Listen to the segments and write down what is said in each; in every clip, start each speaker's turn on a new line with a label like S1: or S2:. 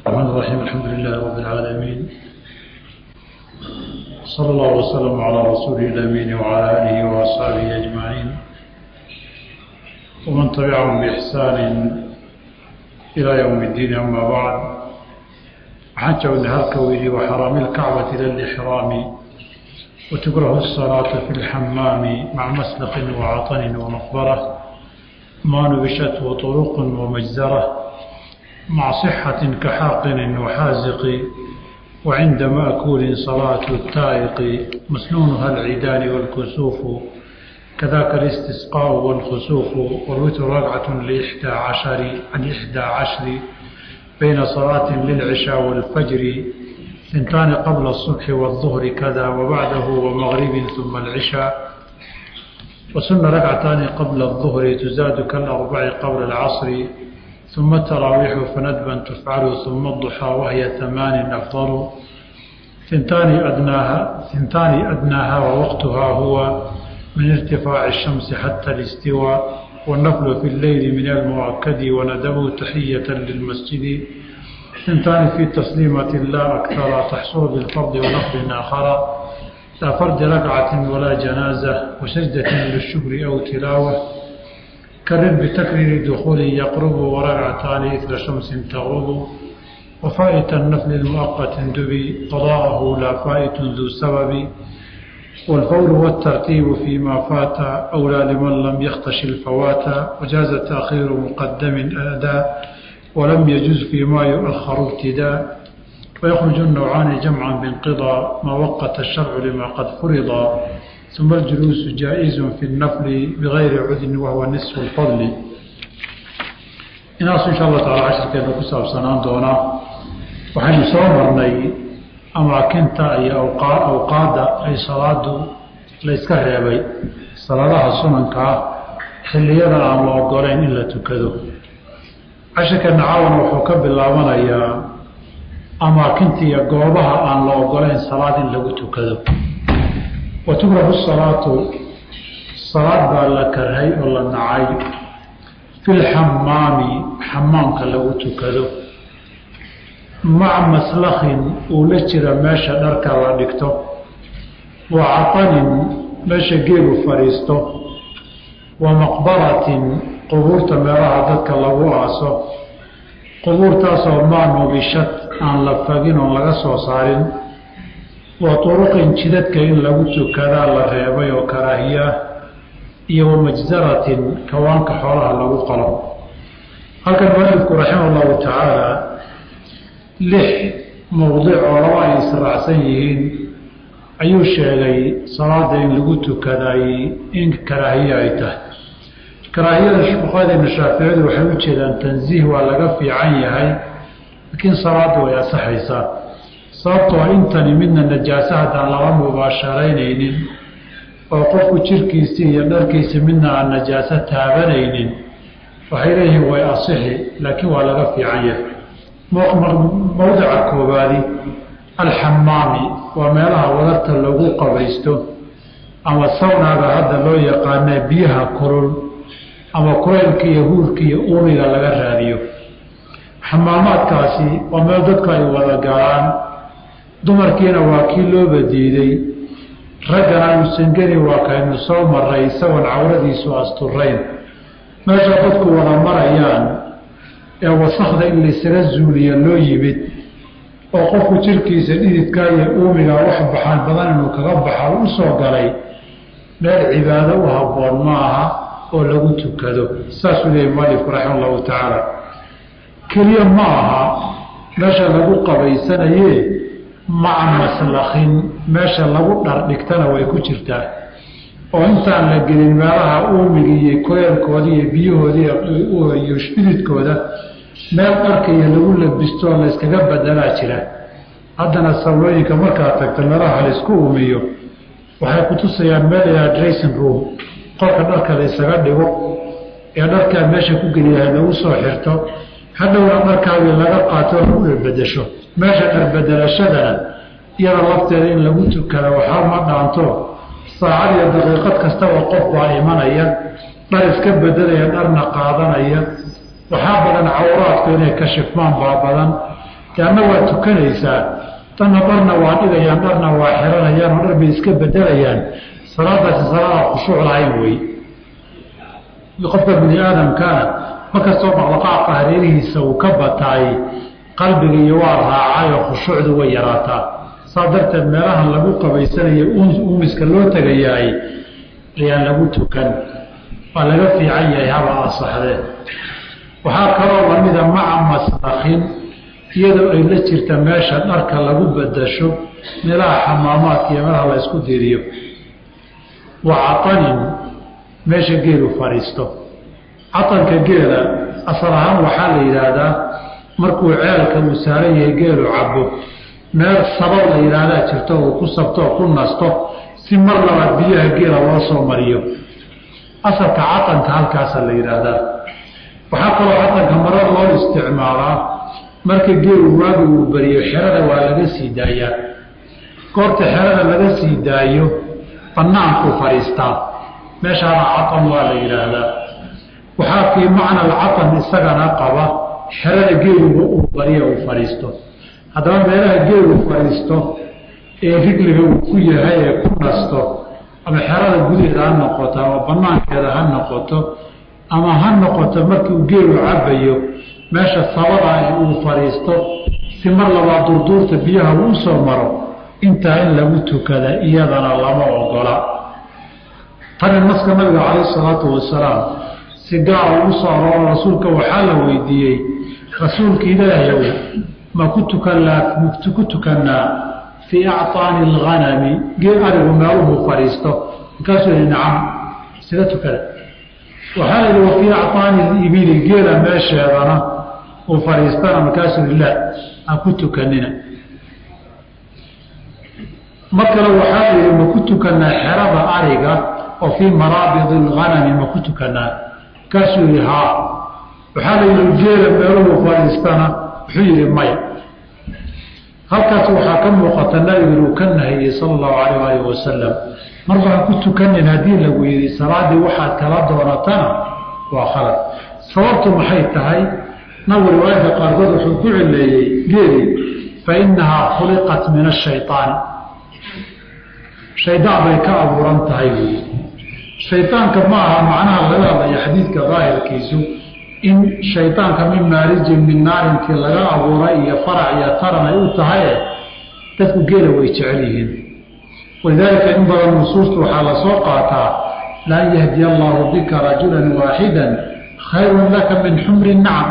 S1: الرحمن الرحيم الحمد لله رب العالمين صلى الله وسلم على رسوله الأمين وعلى آله وأصحابه أجمعين ومن تبعهم بإحسان إلى يوم الدين أما بعد حج الهركوي وحرام الكعبة إلى الإحرام وتكره الصلاة في الحمام مع مسلق وعطن ومقبرة ما نبشته طرق ومجزرة مع صحة كحاقن وحازق وعند مأكول صلاة التائق مسنونها العيدان والكسوف كذاك الاستسقاء والخسوف والوتر ركعة لإحدى عشر عن إحدى عشر بين صلاة للعشاء والفجر ثنتان قبل الصبح والظهر كذا وبعده ومغرب ثم العشاء وسن ركعتان قبل الظهر تزاد كالأربع قبل العصر ثم التراويح فندبا تفعل ثم الضحى وهي ثمان أفضل ثنتان أدناها ثنتان أدناها ووقتها هو من ارتفاع الشمس حتى الاستواء والنفل في الليل من المؤكد وندب تحية للمسجد ثنتان في تسليمة لا أكثر تحصل بالفرض ونفل آخر لا فرد ركعة ولا جنازة وسجدة للشكر أو تلاوة كرر بتكرير دخول يقرب وركعتان إثر شمس تغرب وفائت النفل المؤقت دبي قضاءه لا فائت ذو سبب والفور والترتيب فيما فات أولى لمن لم يختش الفوات وجاز تأخير مقدم أداء ولم يجوز فيما يؤخر ابتداء ويخرج النوعان جمعا بانقضاء ما وقت الشرع لما قد فرض ثم الجلوس جائز في النفل بغير عذن وهو نصف الفضل inaasu insha allah taala cashirkeena ku saabsanaan doonaa waxaynu soo marnay amaakinta iyo awqaadda ay salaadu la yska reebay salaadaha sunanka ah xilliyada aan la ogolayn in la tukado cashirkeena caawana wuxuu ka bilaabanayaa amaakinta iyo goobaha aan la ogolayn salaad in lagu tukado wa tukrahu salaatu salaad baa la karhay oo la nacay fi lxamaami xamaamka lagu tukado maca maslakhin uu la jira meesha dharka la dhigto wa catanin meesha geelu fadhiisto wa maqbaratin qubuurta meelaha dadka lagu aaso qubuurtaasoo maa nubishad aan la fagin oon laga soo saarin wa turuqin jidadka in lagu tukadaa la reebay oo karaahiyaah iyo wamajzaratin kawaanka xoolaha lagu qalo halkan mualifku raximah allahu tacaala lix mowdic oo laba ay israacsan yihiin ayuu sheegay salaada in lagu tukaday in karaahiye ay tahay karaahiyada fuqahadeena shaaficiyadu waxay u jeedaan tansiih waa laga fiican yahay laakiin salaada way asaxaysaa sababtoo intani midna najaaso haddaan laba mubaasharaynaynin oo qofku jirkiisii iyo dharkiisi midna aan najaaso taabanaynin waxay leeyihiin way asixi laakiin waa laga fiican yahay mowdica koobaadi alxamaami waa meelaha wadarta lagu qabaysto ama sawnaaga hadda loo yaqaana biyaha kulul ama kulaylka iyo huurka iyo uumiga laga raadiyo xamaamaadkaasi waa meel dadku ay wada galaan dumarkiina waa kii looba diiday raggana uusan geli waa kaynu soo maray isagoon cawradiisu asturayn meesha dadku wada marayaan ee wasakda in laysaga zuuliya loo yimid oo qofku jirkiisa dhididkaa iyo uumiga wax baxaan badan inuu kaga baxa u soo galay meel cibaado u habboon ma aha oo lagu tukado saasuu leeyay mualifku raxima allahu tacaala keliya ma aha meesha lagu qabaysanaye maca maslakhin meesha lagu dhardhigtana way ku jirtaa oo intaan la gelin meelaha uumiga iyo koyalkooda iyo biyahoodaiyo dhididkooda meel dharkaiyo lagu labisto oo layskaga badelaa jira haddana sawlooyinka markaad tagto meelaha laysku uumiyo waxay ku tusayaan meel ilaa dracing room qolka dharka laysaga dhigo ee dharkaa meesha ku geliyahay lagu soo xirto hadhowna dharkaagii laga qaato oo lagu dharbedesho meesha dharbedelashadana iyada lafteeda in lagu tukada waxaa ma dhaanto saacad iyo daqiiqad kastaba qof baa imanaya dhar iska bedelaya dharna qaadanaya waxaa badan cawraadku inay kashifmaan baa badan deanna waa tukanaysaa tanna dharna waa dhigayaan dharna waa xiranayaan oo dhar bay iska bedelayaan salaadaasi salaada khushuuc lahayn wey qofka bini aadamkana markastoo dhaqdhaqaaqa hareerihiisa uu ka bataay qalbiga iyo waa raacay oo khushuucdu way yaraataa saa darteed meelahan lagu qabaysanayo uumiska loo tegayaay ayaan lagu tukan waa laga fiican yahay haba asaxdee waxaa kaloo lamida maca masdakin iyadoo ay la jirta meesha dharka lagu badasho meelaha xamaamaadka iyo meelaha la ysku diriyo wa catanin meesha geelu fadhiisto catanka geela asal ahaan waxaa la yidhaahdaa markuu ceelka uu saaran yahay geelu cabo meel sabo la yidhaahdaa jirto uu ku sabto oo ku nasto si mar labaad biyaha geela loo soo mariyo asalka catanka halkaasa la yidhaahdaa waxaa kaloo catanka marar loo isticmaalaa marka geelu waagi uu bariyo xerada waa laga sii daayaa goorta xerada laga sii daayo bannaankuu fadhiistaa meeshaana catan waa la yidhaahdaa waxaa fii macna alcatan isagana qaba xerada geeluga uu bariyo uu fadhiisto haddaba meelaha geelu fadhiisto ee rigliga uu ku yahay ee ku nasto ama xerada gudaheeda ha noqoto ama banaankeeda ha noqoto ama ha noqoto markiu geelu cabayo meesha sabada ee uu fadhiisto si mar labaa durduurta biyaha uu soo maro intaa in lagu tukada iyadana lama ogola tani naska nabiga calayhi salaatu wasalaam si gaar ugu soo arooro rasuulka waxaa la weydiiyey rasuulka ilaahayow ma ku tukan ku tukannaa fii acطaani alghanami geel arigu meeluhuu fadhiisto markaasuu yihi nacam sida tukada waxaa la yidhi wa fii acطaani libili geela meesheedana uu fadhiistana markaasuu yihi la ha ku tukanina mar kale waxaa la yidhi ma ku tukannaa xerada ariga oo fii maraabid alghanami ma ku tukannaa markaasuu yihi haa waxaa la yidhi geela meeluhuu fadhiistana wuxuu yihi maya halkaas waxaa ka muuqata nabigu inuu ka nahiyey sala allahu calayh alih wasalam mar baan ku tukanin haddii lagu yidhi salaaddii waxaad kala doonatana waa khalad sababtu maxay tahay nabigu riwaayadka qaarkood wuxuu ku cileeyey geeli fa innahaa khuliqat min ashayطaani shaydaan bay ka abuuran tahay buyi shaydaanka ma aha macnaha laga hadlaya xadiidka daahirkiisu in shaydaanka min maarijin min naarintii laga abuuray iyo farac iyo taran ay u tahaye dadku geela way jecel yihiin walidaalika in badan nusuusta waxaa la soo qaataa laan yahdiya allaahu bika rajulan waaxidan khayrun laka min xumri nacam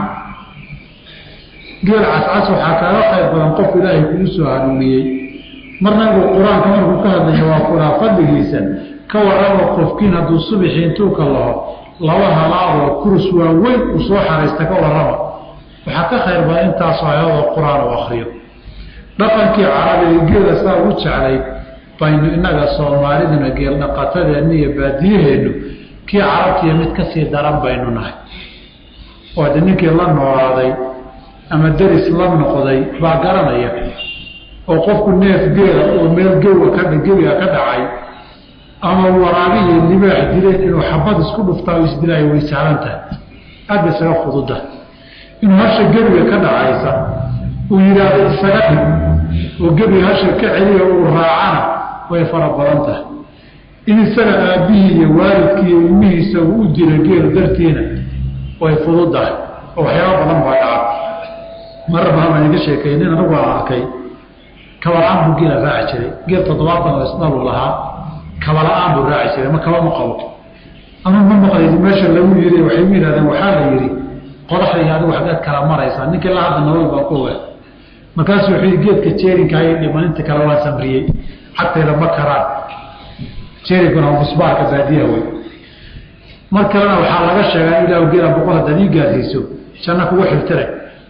S1: geel cascas waxaa kaaga khayr badan qof ilaahay kugu soo hanuuniyey mar nabigu qur-aanka markuu ka hadlaya waa kuraa fadligiisa ka warramo qofkiin hadduu subixii intuu ka laho laba halaadoo kurus waaweyn uu soo xaraysta ka warrama waxaa ka khayr badan intaasoo ayadoo qur-aan u akriyo dhaqankii carabiga geela saa ugu jeclay baynu innaga soomaaliduna geel dhaqatadeenna iyo baadiyaheennu kii carabtiiyo mid ka sii daran baynu nahay oo de ninkii la noolaaday ama deris la noqday baa garanaya oo qofku neef geela oo meel gewa ka gebiga ka dhacay ama waraabihi libaax dileen inuu xabad isku dhuftaa o isdilaayo way sahlan tahay aad ba isaga fududa inuu hasha gebiga ka dhacaysa uu yidhaahdo isaga dhig oo gebiga hasha ka celiya uu raacana way fara badan tahay in isaga aabbihii iyo waalidkii iyo ilmihiisa uu u dilo geel dartiina way fududahay oo waxyaaba badan baa dhaca marar badan baan iga sheekaynin anagu aan arkay kabala-aan buu geela raaci jiray geel toddobaatan oo isdhaluu lahaa kabala-aan buu raaci jiray ma kaba ma qabo ama ma maqlaydi meesha lagu yiri waxay u yidhahdeen waxaa la yidhi qodaxda iyo adigu xaggeed kala maraysaa ninkii la hadda nolol baa ku oga markaasuu wuxuu yidhi geedka jeerinka ayay dhiman inta kale waan samriyey xagteeda ma karaan jeerinkuna musbaarka baadiyaha wey mar kalena waxaa laga sheegaa in ilahu geela boqol haddaad ii gaarsiiso janno kugu xirtire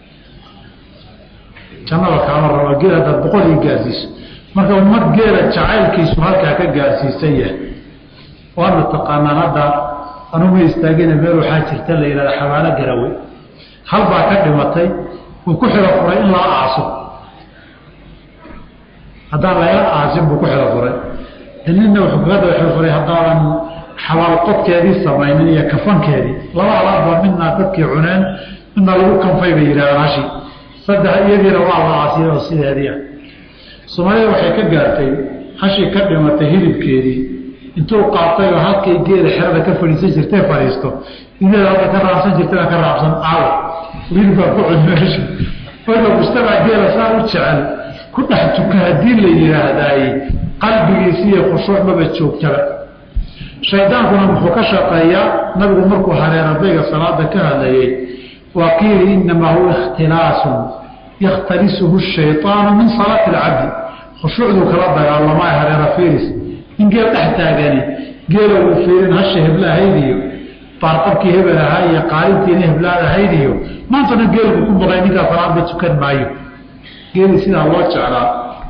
S1: jannada kaama raba geel haddaad boqol ii gaarsiiso marka ummad geela jacaylkiisu halkaa ka gaarsiisan yahay waana taqaanaan hadda anuma istaagina meel waxaa jirta la yidhahda xabaalo garawey hal baa ka dhimatay uu ku xiro furay in laa aaso haddaan laga aasin buu ku xiro furay de nina wuxuu kaga daba xiro furay haddaadan xabaal qodkeedii samaynin iyo kafankeedii laba alaad baa midnaa dadkii cuneen midna lagu kanfay bay yidhahdaan hashi saddex iyadiina waa la caasiya oo sideedii ah soomaalida waxay ka gaartay hashii ka dhimatay hilibkeedii intuu qaatay oo halkay geela xerada ka fadhiisan jirtay fadhiisto idaeda halka ka raabsan jirtana ka raabsan caawa hilibkaa ku cun meesha marka mujtamac geela saa u jecel ku dhex tuka haddii la yidhaahdaay qalbigiisi iyo khushuuc maba joogtaba shaydaankuna muxuu ka shaqeeyaa nabigu markuu hareeradayga salaada ka hadlayay waa qiili inamaa huwa ikhtilaasun yakhtalisuhu shayطaanu min salaati اlcabdi khushuucduu kala dagaalamaa hareera firis in geel dhex taagani geela uu fiirin hasha hebla ahayd iyo baarqabkii hebel ahaa iyo qaalintiina heblaad ahayd iyo maantana geel buu ku baqay ninkaa salaadba tukan maayo geeli sidaa loo jeclaa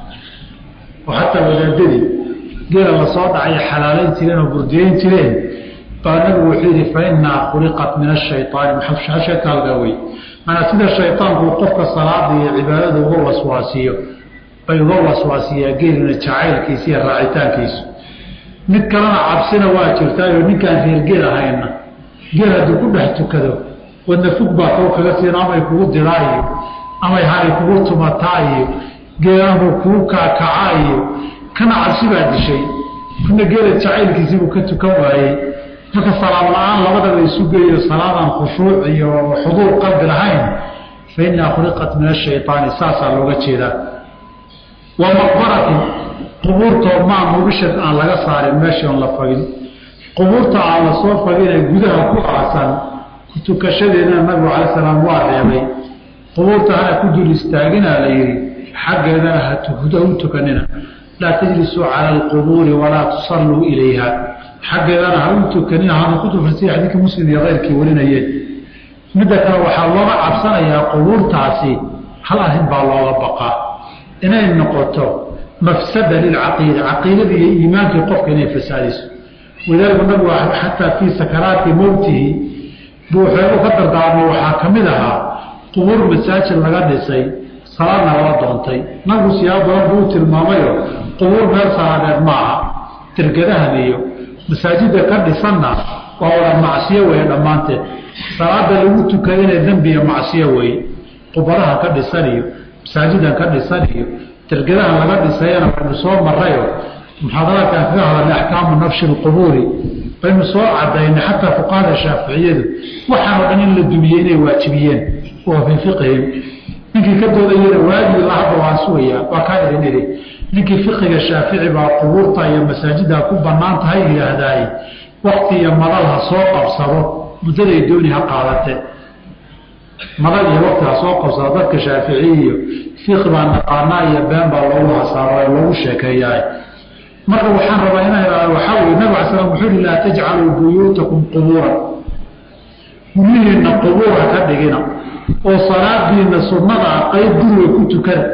S1: oo xataa wadaadadii geela lasoo dhacay xalaalayn jireen oo burdiyeyn jireen baa nabigu wuxuu yidhi fa inaa khuliqat min ashayطaani shaytaalka wey manaa sida shayطaanku qofka salaada iyo cibaadada uga waswaasiyo bay uga waswaasiyaa geelina jacaylkiisa iyo raacitaankiisu mid kalena cabsina waa jirtaayo ninkaan reer geel ahayna geel hadduu ku dhex tukado wadna fug baa koo kaga siin amay kugu diraa iyo amay hari kugu tumataa iyo geelanbuu kugu kaakacaa iyo kana cabsi baa dishay kuna geela jacaylkiisiibuu ka tukan waayey marka salaad la-aan labadaba isu geeyo salaadaan khushuuc iyo xuduur qalbi lahayn fa inaa khuliqat min ashayطaani saasaa looga jeedaa wa maqbaratin qubuurtoo maa mubishad aan laga saarin meeshii on la fagin qubuurta aan la soo fagine gudaha ku aasan tukashadeedana nabigu cala salaam waa reebay qubuurta hana ku dul istaaginaa la yidhi xaggeedana ha u tukanina laa tajlisuu cala alqubuuri walaa tusalluu ilayha xaggeedana ha u tukanina hana ku dulfasiya xadiidka muslim iyo keyrkii warinayeen midda kale waxaa looga cabsanayaa qubuurtaasi hal arrin baa looga baqaa inay noqoto mafsada lilcaqiida caqiidadii iyo iimaankii qofka inay fasaadiso walidaalika nabigu xataa fii sakaraati mowtihi buu waxeegu ka dardaarmo waxaa ka mid ahaa qubuur masaajid laga dhisay salaadna lala doontay nabigu siyaabo badan buu u tilmaamayo qubuur meel salaadeed ma aha dergadahan iyo masaajidda ka dhisanna waa wada macsiyo weeye dhammaanteed salaada lagu tukadana dembiya macsiyo weeye qubadaha ka dhisan iyo masaajidan ka dhisan iyo dergadahan laga dhisayana waynu soo marayo muxaadaraadkaan kaga hadalnay axkaamu nafshi lqubuuri baynu soo cadaynay xataa fuqahada shaaficiyadu waxaanoo dhan in la dumiyey inay waajibiyeen oo fii fiqihim ninkii ka doodayana waajib la hadda waan sugayaa waa kaa idin idhi ninkii fiqiga shaafici baa qubuurta iyo masaajiddaa ku bannaan tahay yidhaahdaay wakti iyo madal ha soo qabsado muddaday dooni ha qaadate madal iyo wakti ha soo qabsado dadka shaaficiy iyo fiqi baa naqaanaa iyo been baa loogu hasaaro ee loogu sheekeeyaa marka waxaan rabaa inaa ihahdo waxaa weye nabig ala slam wuxuu yihi laa tajcaluu buyuutakum qubuuran guryihiinna qubuura ka dhigina oo salaadiina sunnadaa qayb guriga ku tukana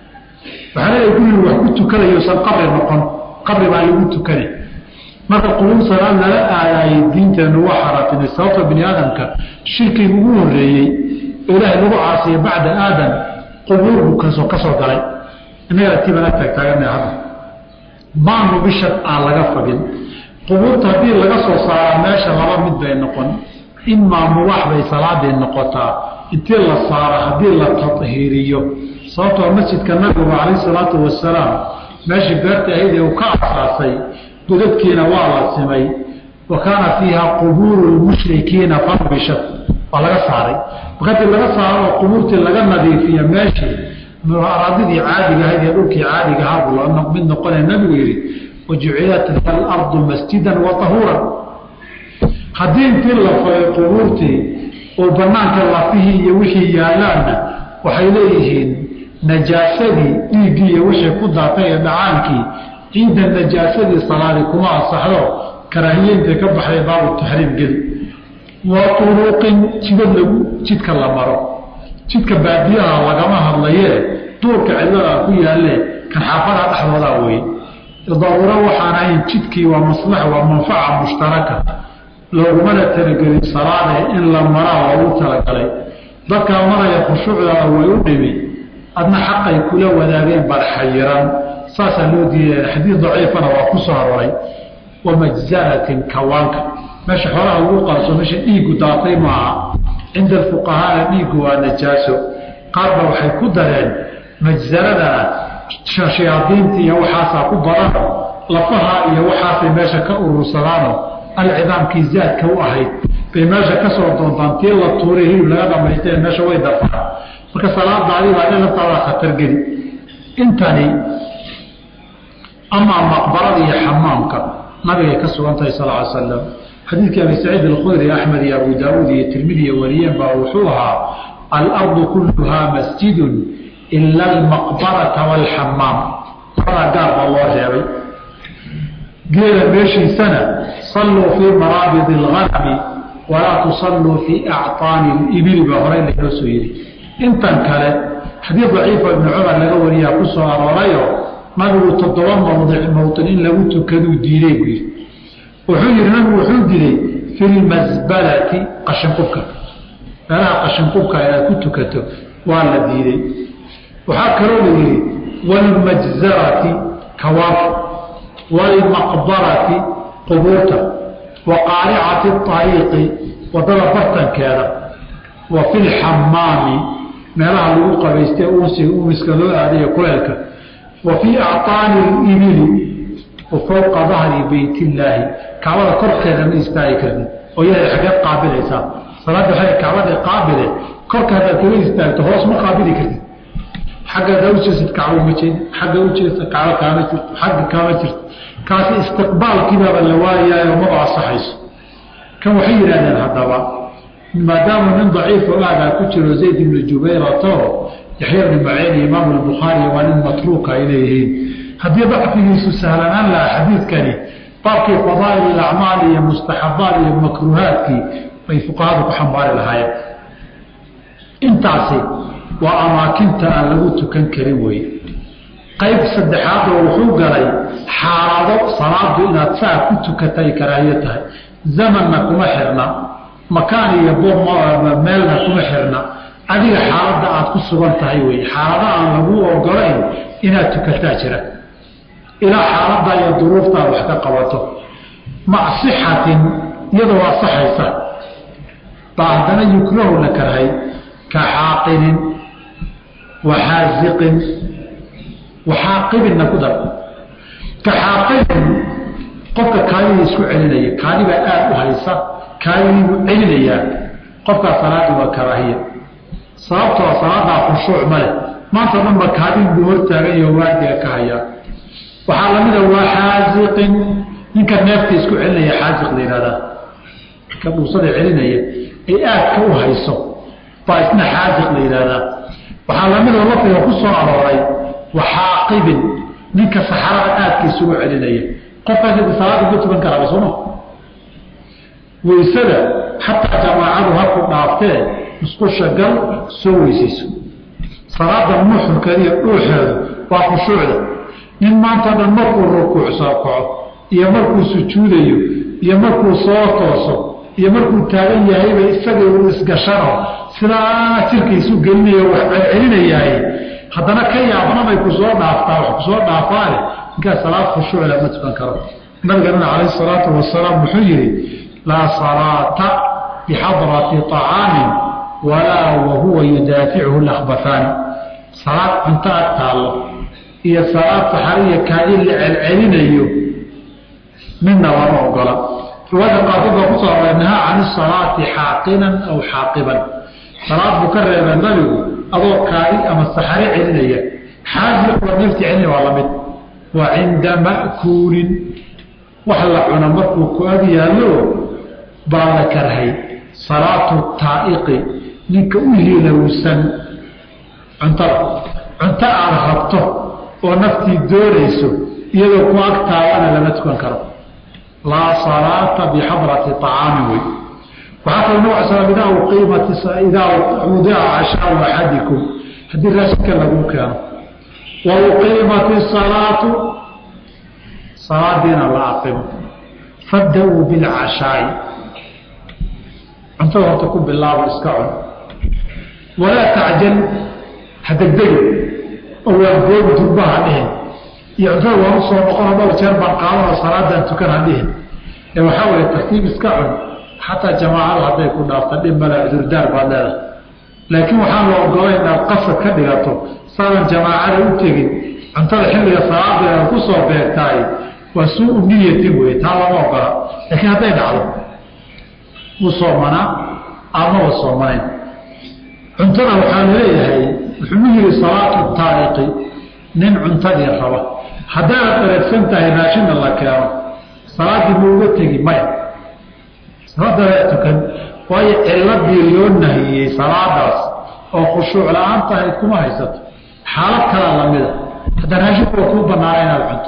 S1: waxaa leeyahay guriga wax ku tukanayousan qabri noqon qabri baa lagu tukana marka qubuur salaad lala aadaayay diinteennu waa xaraatinay sababta bini aadamka shirkiga ugu horeeyey oo ilaahay lagu caasiya bacda aadam qubuur buu kasoo ka soo galay innaga tibana taagtaagana hadda maanu bishad aan laga fagin qubuurta haddii laga soo saaraa meesha laba mid bay noqon imaa mubaax bay salaadii noqotaa intii la saaro haddii la tahiiriyo sababtoo masjidka nabigu calayh salaatu wasalaam meeshii beerta ahayd ee uu ka asaasay godadkiina waa la simay wa kaana fiiha qubuuru lmushrikiina farbishad waa laga saaray markadii laga saaro oo qubuurtii laga nadiifiyo meeshii araadidii caadiga ahayd ee dhulkii caadiga ahaa buu mid noqonaya nabigu yidhi wajucilat alardu masjidan wa tahuuran haddii intii la fagay qubuurtii oo banaanka lafihii iyo wixii yaalaanna waxay leeyihiin najaasadii dhiiggii iyo wixii ku daatay ee dhacaankii ciidda najaasadii salaadi kuma asaxdo karaahiye intay ka baxday baabu taxriim geli wa turuuqin jidad lagu jidka la maro jidka baadiyaha lagama hadlayee duurka cidladaa ku yaalle kan xaafadaha dhexdoodaa weye daruuro waxaan ahayn jidkii waa maslaxa waa manfaca mushtaraka loogumana talagelin salaade in la maraa loogu talagalay dadkaa maraya khushuucdaada way u dhimi adna xaqay kula wadaageen baad xayiran saasaa loo diidaya xadiid daciifana waa ku soo aroray wa majzaratin kawaanka meesha xoolaha lagu qalso meesha dhiiggu daatay maaha cinda alfuqahaana dhiiggu waa najaaso qaarba waxay ku dareen majsaradana shayaadiinta iyo waxaasaa ku badan lafaha iyo waxaasay meesha ka urursadaano alcidaamkii zaadka u ahayd bay meesha ka soo doontaan tii la tuuray hilib laga dhamaystee meesha way dafaan marka salaadaadii baa laftaada khatargeli intani amaa maqbarada iyo xamaamka nabigay ka sugan tahay sal ly slam xadiidkii abi saciid alkhudri axmed iyo abu daawuud iyo tirmidiya wariyeen baa wuxuu ahaa alardu kulluhaa masjidun ila almaqbarata waalxamaam labadaa gaar baa loo reebay geela meeshiisana salluu fii maraabidi alganami walaa tusalluu fii acطaani libili baa horey laynoo soo yidhi intan kale xadiid daciifa ibni cumar laga wariyaa ku soo aroorayo nabigu toddoba mawdic mowطin in lagu tukaduu diiday buu yidhi wuxuu yidhi nabigu wuxuu diiday fi lmasbalati qashinqubka meelaha qashinqubka inaad ku tukato waa la diiday waxaa kaloo la yidhi wاlmajzarati kawaaf wاlmaqbarati qubuurta wa qaaricati اطariiqi wadada bartankeeda wa fi lxamaami meelaha lagu qabaystay unsiga umiska loo aadayo kuleelka wa fii acطaani اibili wa fowqa dahri beyt illaahi kacbada korkeeda ma istaagi kartid oo yahay xageed qaabilaysaa salaadda waxay kacbada qaabile korka haddaad kaga istaagto hoos ma qaabili kartid xaggaad ujeesad kacbo ma jeed xagga ujeesta kacbo kaama jirto xagga kaama jirto kaasi istiqbaalkiibaaba la waayaayo maba asaxayso kan waxay yidhahdeen haddaba maadaama nin daciifo aadaa ku jiro zayd ibnu jubayrato yaxya bni maciin iyo imaamu albukhaari waa nin matruuka ay leeyihiin haddii dacfigiisu sahlanaan lahaa xadiidkani baabkii fadaa'il ilacmaal iyo mustaxabaat iyo makruuhaadkii bay fuqahadu ku xambaari lahaayeen intaasi waa amaakinta aan lagu tukan karin weye qayb saddexaadoo wuxuu galay xaalado salaadu inaad saa ku tukatay karaahiyo tahay zamanna kuma xirna makaan iyo meelna kuma xirna adiga xaaladda aad ku sugan tahay weye xaalado aan lagu ogolayn inaad tukataa jira ilaa xaaladda iyo duruuftaad wax ka qabato macsixatin iyadoo asaxaysa baa haddana yukrahu la karhay ka xaaqinin waxaaziqin waxaaqibinna ku dar ka xaaqibin qofka kaadidii isku celinaya kaadibaa aada u haysa kaadidii buu celinayaa qofkaa salaadii waa karaahiya sababtoo salaadaa khushuuc ma leh maanta o dhan ba kaadin buu hortaagan yaho waardiga ka hayaa waxaa lamida waa xaaziqin ninka neefta isku celinaya xaaziq la yihahdaa ka dhuusada celinaya ay aadka u hayso baa isna xaaziq la yihahdaa waxaa lamidoo lafdiga ku soo arooray waxaaqibin ninka saxarada aadka isugu celinaya qofkaas salaada ma tukan karaaba sooma waysada xataa jamaacadu haku dhaaftee musqusha gal soo weysayso salaada nuxurkeeda iyo dhuuxeedu waa khushuucda nin maanta dhan markuu rukuucsoo kaco iyo markuu sujuudayo iyo markuu soo tooso iyo markuu taagan yahayba isagii uu isgashano sidaa jirkaisu gelinayo wax celcelinayahay haddana ka yaabnamay ku soo dhaaftaa wax kusoo dhaafaane ninkaas salaad khushuucla ma tukan karo nabiganana calayhi salaatu wasalaam wuxuu yidhi laa salaata bixadrati طacaamin walaa wahuwa yudaafichu lakbafaani salaad cunto ag taallo iyo salaad saxariya kaadi la celcelinayo midna lama ogola riwaayada qaarkood baa kusoo aroray nahaa can isalaati xaaqinan aw xaaqiban salaad buu ka reebay nabigu adoo kaadi ama saxari celinaya xaaziqoo neefti celinaya waa lamid wa cinda ma'kuulin wax la cuna markuu ku ag yaallo baa la karhay salaatu taa'iqi ninka u hilowsan cuntada cunto aada rabto oo naftii doonayso iyadoo ku ag taagana lama tukan karo laa salaata bixadrati طacaamin wey waxaa kalo nabg sl idaa uqiimat idaa wudica cashaau axadikum haddii raashinka lagu keeno wa uqiimat isalaatu salaadiina la aqimo fabda-uu bilcashaa'i cuntada horta ku bilaabo iska cun walaa tacjal ha degdegi oo waa goobi durbaha dhihin iyo cuntada waan u soo noqono dhowr jeer baan qaadano salaadaan tukan ha dhihin ee waxaa weeye tartiib iska cun xataa jamaacada hadday ku dhaafta dhib male cudurdaar baad leedahay laakiin waxaan la ogolay inaad qasad ka dhigato saadan jamaacada u tegin cuntada xilliga salaadeeda ku soo beegtaay waa suu niyatin wey taa lama ogola laakiin hadday dhacdo wuu soomanaa amaba soomanayn cuntada waxaa laleeyahay wuxuu yidhi salaatu taariqi nin cuntadii raba haddaad dharagsan tahay raashinna la keeno salaaddii ma uga tegi maya salaaddaa tukan waayo ciladii loo nahiyey salaadaas oo khushuuc la-aan tahay kuma haysato xaalad kalaa lamida hadda raashinku waa kuu banaana inaad cunto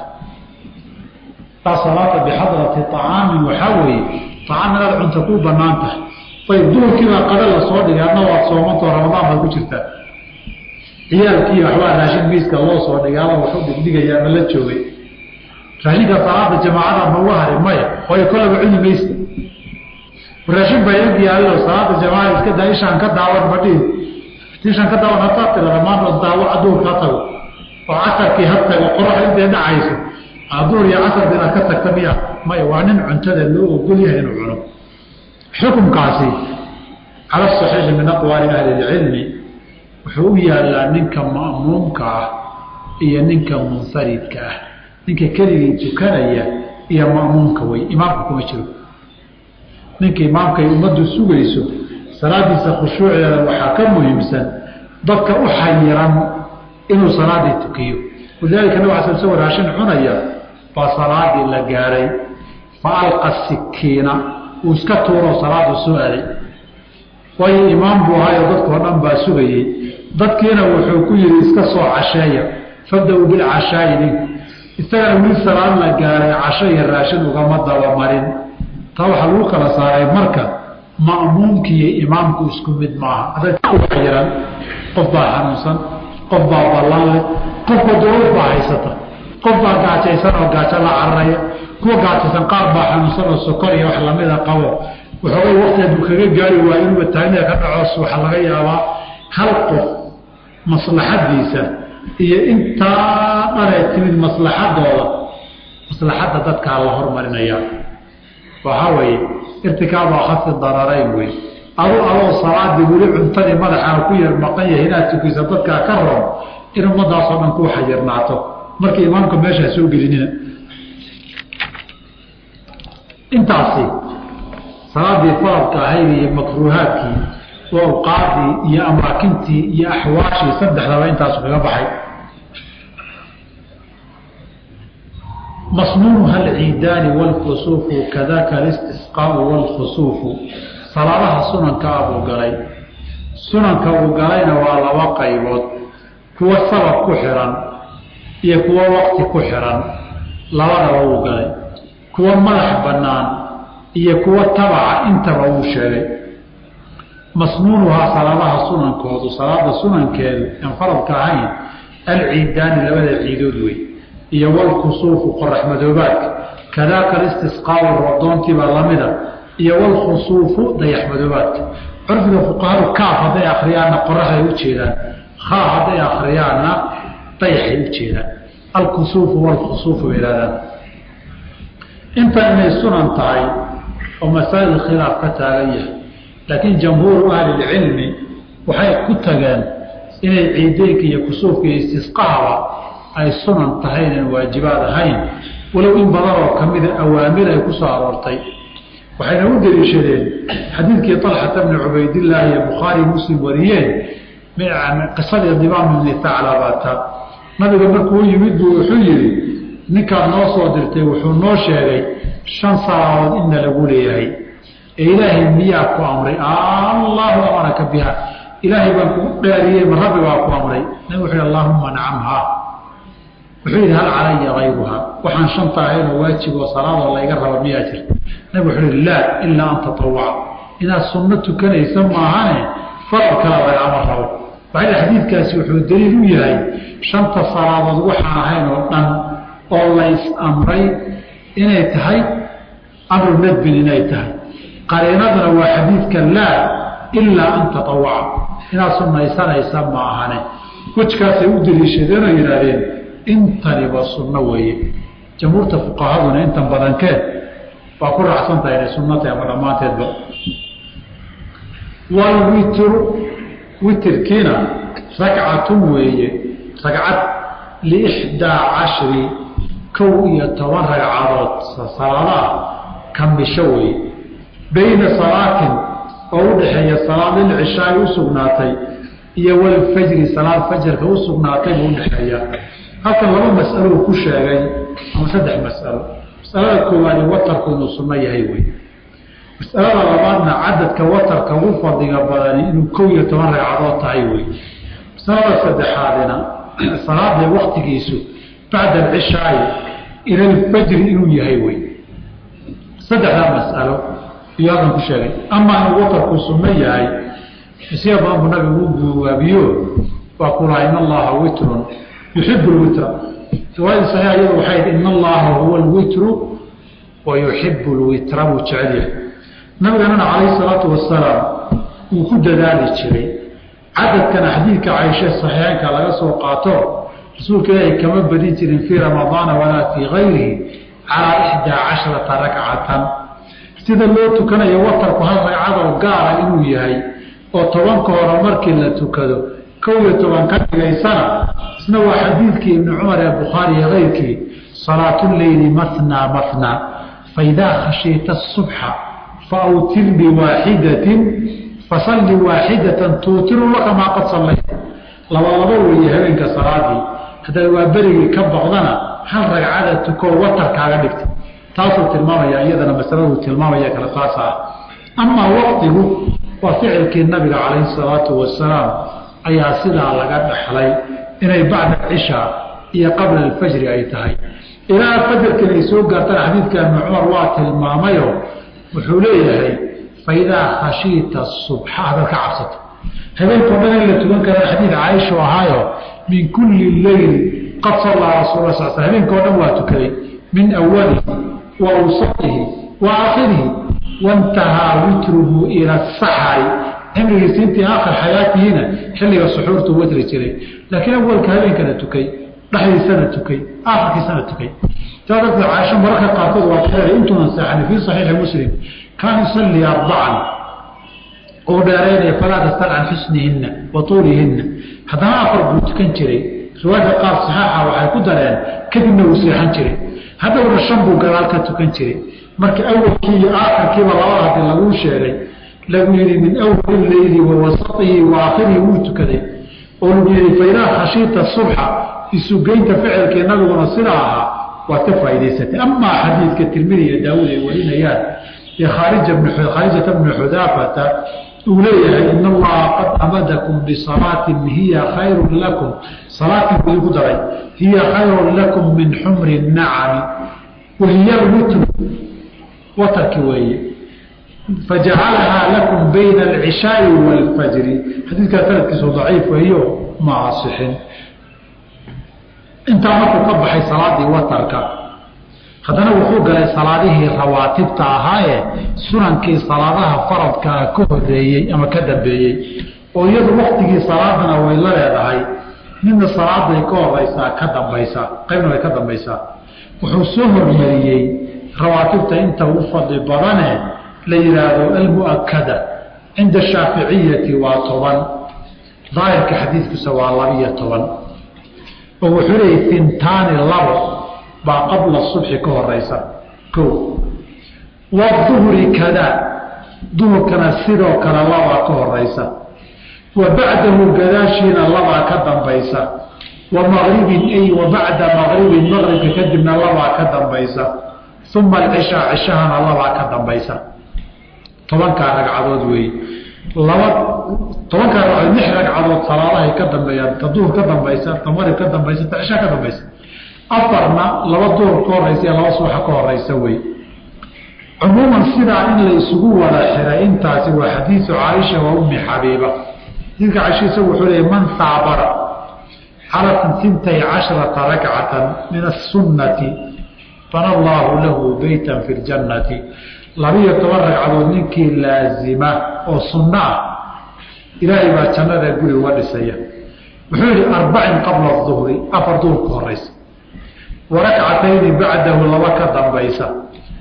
S1: taa salaata bixadrati acaamin waxaa weeye acaam inaad cunto kuu banaan tahay ayb duurkiibaa qada la soo dhigay adna waad soomantao ramadaan baad ku jirtaa ciyaalkii waxbaa raashin miiska loo soo dhigay ama waxu dhigdhigayaa ma la joogay raashinka salaada jamaacada mauga hari maya waayo kollaba cuni maysa raashin baa ag yaallo salaada jamaacada iska daa ishaan ka daawan madhihi ishaan ka daawan hataa tirada maanta daawaca duurka ha tago oo casarkii ha tago qorax intay dhacayso duur iyo casarka inaad ka tagta miya maya waa nin cuntada loo ogol yahay inuu cuno xukunkaasi cala saxiixi min aqwaali ahli ilcilmi wuxuu u yaalaa ninka ma'muumka ah iyo ninka munfaridka ah ninka keligii tukanaya iyo ma'muumka wey imaamka kuma jiro ninka imaamkay ummaddu sugayso salaadiisa khushuuceeda waxaa ka muhiimsan dadka u xayiran inuu salaadii tukiyo walidaalika nabig asal isagoo raashin cunaya baa salaadii la gaadhay fa alqa sikiina uu iska tuuro salaadu soo aday waayo imaam buu ahaayo dadkao dhan baa sugayey dadkiina wuxuu ku yidhi iska soo casheeya fabda-uu bilcashaayi ninku isagana wili salaad la gaaray casho iyo raashin ugama dabamarin taa waxaa lagu kala saaray marka ma'muumki iyo imaamku isku mid maaha xiran qof baa xanuunsan qof baa ballanle qofba dowlad baa haysata qof baa gaajaysan oo gaajo la cararaya kuwa gaajaysan qaar baa xanuunsan oo sokor iyo wax lamida qabo waxoogay waktiga buu kaga gaari waa inuuba taagniga ka dhacoos waxaa laga yaabaa hal qof maslaxadiisa iyo intaa dhanay timid maslaxadooda maslaxadda dadkaa la hormarinaya waxaa weeye irtikaaba khafi dararayn wey adu adoo salaadii weli cuntadii madaxaa ku yar maqan yahay inaad tukisa dadkaa ka roon in ummadaasoo dhan kuu xayirnaato marka imaamka meeshaa soo gelinina intaasi salaadii faradka ahayd iyo makruuhaadkii oo awqaadii iyo amaakintii iyo axwaashii saddexdaba intaasu kaga baxay masnuunuha alciidaani wاlkusuufu kadaka alistisqaau wاlkhusuufu salaadaha sunanka abuu galay sunanka uu galayna waa laba qaybood kuwa sabab ku xiran iyo kuwa waqti ku xiran labadaba uu galay kuwa madax bannaan iyo kuwa tabaca intaba uu sheegay masnuunuhaa salaadaha sunankoodu salaada sunankeedu aan faradka ahayn alciidaani labada ciidood wey iyo walkusuufu qorax madoobaadka kadaaka alistisqaau rodoontiibaa lamida iyo walkhusuufu dayax madoobaadka curfiga fuqahadu kaaf hadday akriyaanna qoraxay u jeedaan khaa hadday akriyaanna dayaxay u jeedaan alkusuufu walkhusuufu bay ihahdaan inta inay sunan tahay oo masaa'il khilaaf ka taagan yahay laakiin jamhuuru ahlilcilmi waxay ku tageen inay ciideynka iyo kusuufka iyo istisqahaba ay sunan tahay inaan waajibaad ahayn walow in badan oo ka mida awaamir ay ku soo aroortay waxayna u deliishadeen xadiidkii طalxata bni cubaydillaahi iyo bukhaari muslim wariyeen qisadii dimaam ibni taclabata nabiga markuu u yimid buu wuxuu yihi ninkaad noo soo dirtay wuxuu noo sheegay shan salaadood inna lagu leeyahay ee ilaahay miyaa ku amray allahu amaraka biha ilaahay baan kugu dhaariyey ma rabbi baa ku amray nabig wuxuu yhi allahuma nacamha wuxuu yidhi hal calaya kayruha waxaan shanta ahaynoo waajib oo salaadoo layga raba miyaa jirta nabig wuxuu yihi laa ilaa an tatawaca inaad sunno tukanaysa maahane farad kala lagama rabo waxay xadiidkaasi wuxuu daliil u yahay shanta salaadood waxaan ahayn oo dhan oo lays amray inay tahay amru nadbin inay tahay qariinaduna waa xadiidka laa ilaa an tatawaca inaad sunnaysanaysa ma ahane wejkaasay u daliishadeen oo yidhaahdeen intaniba sunno weeye jamhuurta fuqahaduna intan badankeed waa ku raacsantahay inay sunno tahay ama dhammaanteedba walwitru witirkiina ragcatun weeye ragcad liixdaa cashri kow iyo toban ragcadood salaadaha kamisho weeye bayna salaatin oo u dhexeeya salaad lilcishaai u sugnaatay iyo walfajri salaad fajarka u sugnaatay buu udhexeeya halkan laba mas'alo uu ku sheegay ama saddex mas'alo masalada koowaadi watarku inuu sunno yahay wey masalada labaadna cadadka watarka ugu fadliga badani inuu kow iyo toban ragcadood tahay wey masalada saddexaadina salaada waktigiisu bacda alcishaai ila alfajri inuu yahay wey saddexdaa mas'alo iyo halkan ku sheegay amaa inuu watarku sunno yahay siya badan buu nabigu u buwaabiyo waa ku laha in allaha witrun yuxibu lwitra riwaayadii saxiixa iyadu waxay id in allaha huwa alwitru wa yuxibu lwitra buu jecel yahay nabiganana calayhi salaatu wasalaam wuu ku dadaali jiray cadadkana xadiidka caishe saxiixeynka laga soo qaato rasuulka ilaahay kama badin jirin fii ramadaana walaa fii gayrihi calaa ixdaa casharata rakcatan sida loo tukanayo watarku hal ragcadoo gaara inuu yahay oo tobanka hore markii la tukado kow iyo toban ka dhigaysana isna waa xadiidkii ibni cumar ee bukhaari iyo keyrkii salaatuleyli mathnaa mathnaa faidaa khashiita subxa faawtir biwaaxidatin fasalli waaxidatan tuutiru laka maa qad sallayt laba labo weeye habeenka salaadii haddaad waa berigii ka boqdana hal ragcada tukoo watarkaaga dhigta taasuu tilmaamaya iyadana masaladuu tilmaamaya kale saas ah amaa waqtigu waa ficilkii nabiga calayhi salaatu wasalaam ayaa sidaa laga dhaxlay inay bacda cishaa iyo qabla alfajri ay tahay ilaa fajarkan ay soo gaartana xadiidka ibni cumar waa tilmaamayo wuxuu leeyahay faidaa khashiita subxa hadaad ka cabsato habeenkao dhan in la tukan karaa xadiid caaisha ahaayo min kulli leyl qad sallaa rasuul sal sl habeenkao dhan waa tukaday min awalihi wa awsatihi wa aakhirihi waintahaa witruhu ila saxari cimrigiisi intii aakhir xayaatihiina xilliga suxuurtuu watri jiray laakiin awalka habeenkana tukay dhexdiisana tukay aakhirkiisana tukay saa darteed caaisho mararka qaarkood waa kuleeday intuunan seexani fii saxiixi muslim kaan yusallii arbacan oo dheeraynaya falaa tastal can xusnihinna wa tuulihinna haddana afar buu tukan jiray riwaayadka qaar saxaaxa waxay ku dareen kadibna uu seexan jiray haddowna shan buu gadaal ka tukan jiray marka awalkii iyo aakhirkiiba labada hadii laguu sheegay lagu yihi min awali leyli wa wasatihi wa aakhirihi wuu tukaday oo lagu yihi faidaa khashiita subxa isugeynta ficilkii nabiguna sidaa ahaa waad ka faa'idaysatay amaa xadiidka tirmidi iyo daawuud ay warinayaan ee khaarijata bni xudaafata uu leeyahay in allaha qad amadakum bisalaatin hiya khayrun lakum salaatin buu igu daray hiya khayrun lakum min xumri nacami wahiya lwitru watarki weeye fajacalahaa lakum bayna alcishaai waalfajri xadiidkaa sanadkiisu daciif weeyo ma asixin intaa markuu ka baxay salaadii watarka haddana wuxuu galay salaadihii rawaatibta ahaaye sunankii salaadaha faradkaa ka horeeyey ama ka dambeeyey oo iyadu waktigii salaadana way la leedahay midna salaaday ka horeysaa ka dambaysaa qaybna way ka dambaysaa wuxuu soo hormariyey rawaatibta inta ugu fadli badane la yihaahdo almuakada cinda shaaficiyati waa toban daahirka xadiidkiisa waa labiyo toban oo wuxuu leeyay fintaani labo baa qabla subxi ka horeysa ko waduhri kada duhurkana sidoo kale labaa ka horeysa wa bacdahu gadaashiina labaa ka dambaysa wa maqribin ay wa bacda maqribin maqribka kadibna labaa ka dambaysa uma alcishaa cishahana labaa ka dambaysa tobankaa ragcadood weeye laba tobankaa ragcadood lix ragcadood salaadahay ka dambeeyaan ta duhur ka dambaysa ta marib ka dambaysa ta cishaa ka dambaysa afarna laba duhur ka horeysa iyo laba subaxa ka horeysa wey cumuuman sidaa in la isugu wada xiray intaasi waa xadiisu caaisha wa ummi xabiiba xadiidka caaisha isagu wuxuu leeyay man saabara cala sintay casharata rakcatan min asunnati bana allaahu lahu beytan fi ljannati labiyo toban ragcadood ninkii laazima oo sunno ah ilaahay baa jannada guri uga dhisaya wuxuu yihi arbacin qabla duhri afar duhur ka horeysa warakcatayni bacdahu laba ka dambaysa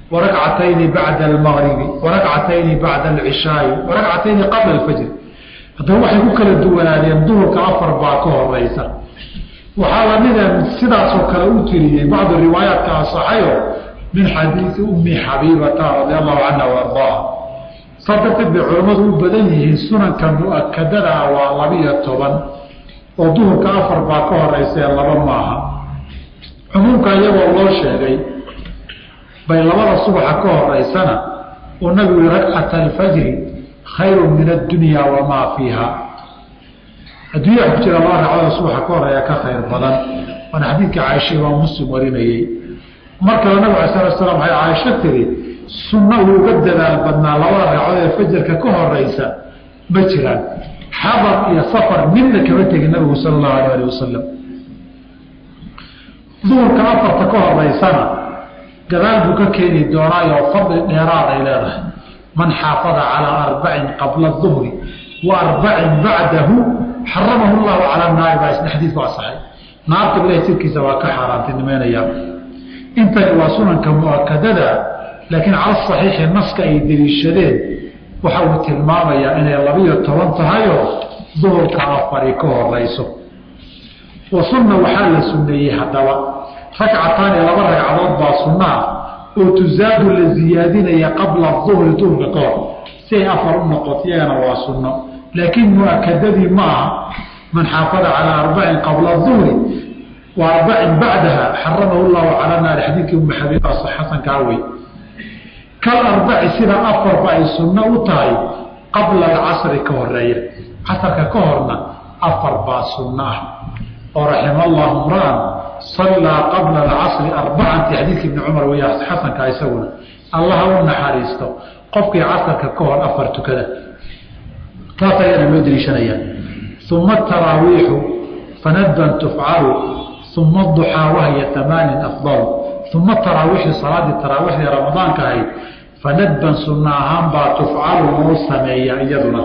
S1: warakcatayni bacda almaqribi warakcatayni bacda alcishaai warakcatayni qabla alfajri haddaba waxay ku kala duwanaadeen duhurka afar baa ka horeysa waxaa lamida sidaasoo kale u tiriyey bacdu riwaayaadka asaxayo min xadiidi ummi xabiibata radi allahu canha waardaha saa darteed bay culammadu u badan yihiin sunanka mu-akadada ah waa labiyo toban oo duhurka afar baa ka horeysa ee laba maaha cumuumka iyagoo loo sheegay bay labada subaxa ka horeysana oo nabigu yihi ragcata alfajri khayru min addunya wamaa fiiha adduunya ku jira laba ragcada subaxa ka horeeya ka khayr badan waana xadiidka caaisha imaam muslim warinayey mar kale nabig ala sala slam waxay caaisho tiri sunno uu uga dadaal badnaa labada ragcadood ee fajarka ka horeysa ma jiraan xadar iyo safar midna kama tegin nabigu sala allahu alay ali wasalam duhurka afarta ka horeysana gadaal buu ka keeni doonaayo fadli dheeraaday leedahay man xaafada calaa arbacin qabla duhri wa arbacin bacdahu xaramahu llahu cala naari baa isna xadiidku asaxay naarta ilahay sirkiisa waa ka xaaraantinimeynaya intani waa sunanka mu-akadada laakiin cala saxiixi naska ay deliishadeen waxa uu tilmaamayaa inay labiyo toban tahayoo duhurka afari ka horeyso wa sunna waxaa la sunneeyey haddaba ragcataani laba ragcadood baa sunnaa oo tusaadu la ziyaadinaya qabla duhri duhurka ka hor si ay afar u noqoto iyagana waa sunno laakiin mu-akadadii ma aha man xaafada calaa arbacin qabla duhri wa arbacin bacdaha xaramahu llahu cala naari xadiidkii umma xabiib xasankaa wey kal arbaci sida afarba ay sunno u tahay qabla alcasri ka horeeya casarka ka horna afar baa sunno ah oo raxima allahu mraan sallaa qabla alcasri arbacanti xadiidka ibni cumar wey xasankaa isaguna allaha u naxariisto qofkii casarka ka hor afar tukada taas ayaana loo deliishanaya uma taraawiixu fanadban tufcalu uma aduxaa wahya amaanin afdalu uma taraawiixu salaadii taraawiixdii ramadaanka ahayd fanadban sunna ahaan baa tufcalu loo sameeya iyaduna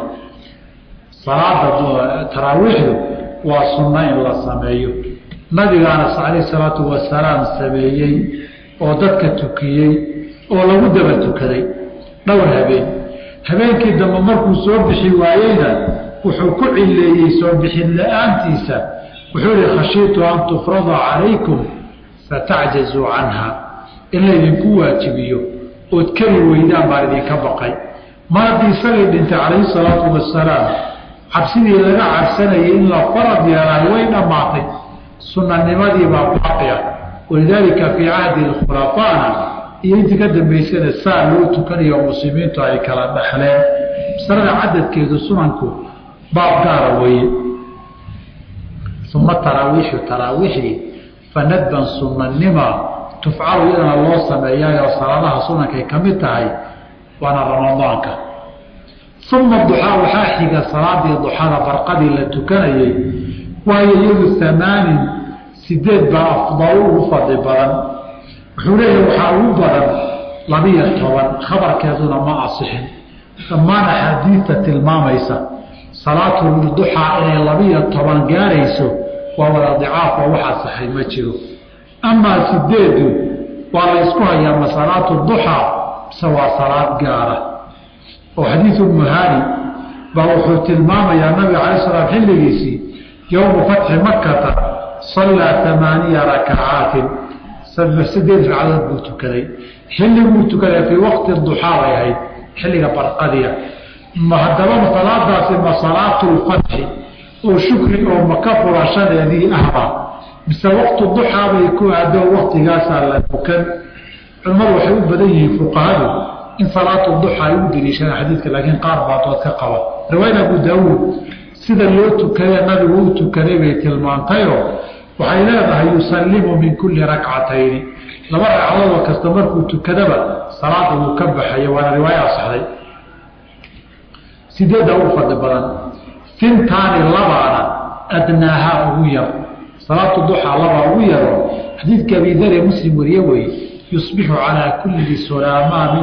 S1: salaada taraawiixdu waa sunno in la sameeyo nabigaana calayh salaatu wasalaam sameeyey oo dadka tukiyey oo lagu daba tukaday dhowr habeen habeenkii dambe markuu soo bixi waayeyna wuxuu ku cileeyey soo bixin la-aantiisa wuxuu ihi khashiitu an tufrada calaykum fatacjazuu canha in laydinku waajibiyo ood keli weydaan baan idinka baqay mar haddii isagay dhintay calayhi salaatu wasalaam cabsidii laga cabsanayay in la farad yeelaayo way dhammaatay sunanimadii baa baaqi ah walidaalika fii cahdi khulafaana iyo intii ka dambaysana saa loo tukanayo muslimiintu ay kala dhexleen masalada cadadkeedu sunanku baab gaara weeye uma taraawiixu taraawiixdii fanadban sunanima tufcalu iyadana loo sameeyaayoo salaadaha sunankay ka mid tahay waana ramadaanka uma duxaa waxaa xiga salaadii duxada barqadii la tukanayay waayo iyadu amaanin sideed baa afdalu ugu fadli badan wuxuu leeyahay waxaa ugu badan labiyo toban khabarkeeduna ma asixin dhammaan axaadiidta tilmaamaysa salaatulduxaa inay labiyo toban gaarayso waa wada dicaaf oo wax asaxay ma jiro amaa sideedu waa la ysku hayaa ma salaatu duxaa mise waa salaad gaara oo xadiidu muhaani baa wuxuu tilmaamayaa nabiga calay salaam xilligiisii yowmu fatxi makata sallaa amaaniya rakacaatin sideed ragcadood buu tukaday xilliguu tukaday fii waqti duxaa bay ahayd xilliga barqadiya ma haddaba salaadaasi ma salaatulfatxi oo shukri oo maka furashadeedii ahba mise waqtu duxaa bay ku aado waqtigaasaa la tukan culimmadu waxay u badan yihiin fuqahadu in salaatu duxa ay u deliishadaan xadiidka laakiin qaar baa dood ka qaba riwaayada abu daawuud sida loo tukadee nabigu u tukaday bay tilmaantayoo waxay leedahay yusallimu min kulli rakcatayni laba ragcadoodoo kasta markuu tukadaba salaada wuu ka baxaya waana riwaayo asaxday sideedda ugu fadli badan fintaani labaana adnaahaa ugu yar salaatu duxaa labaa ugu yaro xadiidka abidare muslim wariye weeye yusbixu calaa kulli salaamaa min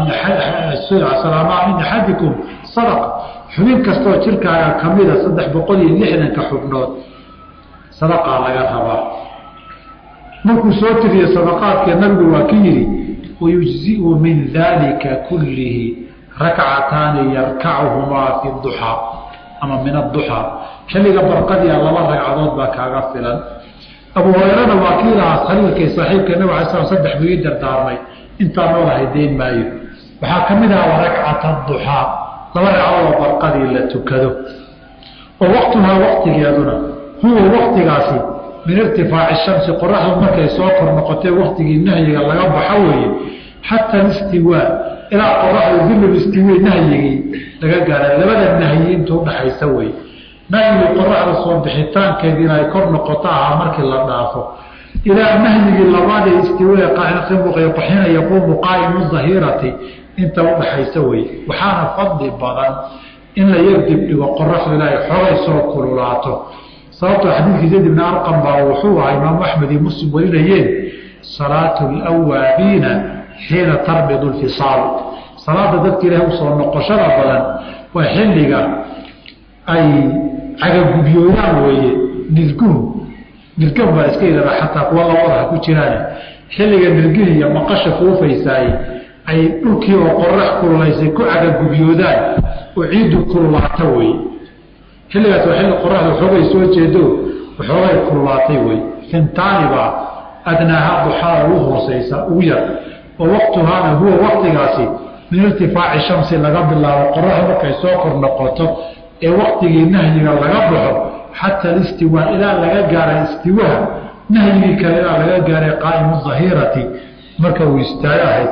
S1: axadikum sadaqa xubin kastoo jirkaaga kamida saddex boqol iyo lixdanka xubnood sadaqaa laga rabaa markuu soo tiriye sadaqaadkee nabigu waa ka yidhi wayujziu min daalika kullihi rakcataani yarkacuhumaa fi duxaa ama min adduxaa xilliga barqadiia laba ragcadood baa kaaga filan abu hurayrana waa kii lahaa khaliilkay saaxiibka nabig alay slam saddex buu ii dardaarmay intaa noolahay dayn maayo waxaa ka mid aha ragcata duxaa laba ragcadood oo barqadii la tukado oo waqtuhaa waqtigeeduna huwa waqtigaasi min irtifaaci shamsi qoraxdu markay soo kor noqotay waqtigii nahyiga laga baxo weeye xata alistiwaa ilaa qoraxdu dilul istiwaa nahyigii laga gaara labada nahyi inta udhaxaysa wey nahyigii qoraxda soo bixitaankeediina ay kor noqoto ahaa markii la dhaafo ilaa nahyigii labaadee istiwaa qaxina yaquumu qaa'imu dahirati inta udhaxaysa wey waxaana fadli badan in la yar dibdhigo qoraxdu ilaahay xogay soo kululaato sababtoo xadiidkii zayd ibni arqam baa wuxuu ahaa imaamu axmed iyo muslim warinayeen salaatu lwaabiina xiina tarbidu lfisaal salaada dadka ilahay usoo noqoshada badan waa xilliga ay cagagubyooyaan weeye nirguhu nirgan baa iska idaba xataa kuwa labadaha ku jiraan xilliga nirgihi iyo maqasha fuufaysaay ay dhulkii oo qorax kululaysay ku cagagubyoodaan oo ciiddu kululaato wey xilligaas waa xilli qoraxda xoogay soo jeedo waxoogay kululaatay wey fintaani baa adnaaha duxaada ugu hooseysa ugu yar oo waqtuhaana huwa waqtigaasi min irtifaaci shamsi laga bilaabo qoraxda markay soo kor noqoto ee waqtigii nahyiga laga baxo xata alistiwaa ilaa laga gaaray istiwaha nahyigii kale ilaa laga gaaray qaa'imu dahirati marka uu istaagahay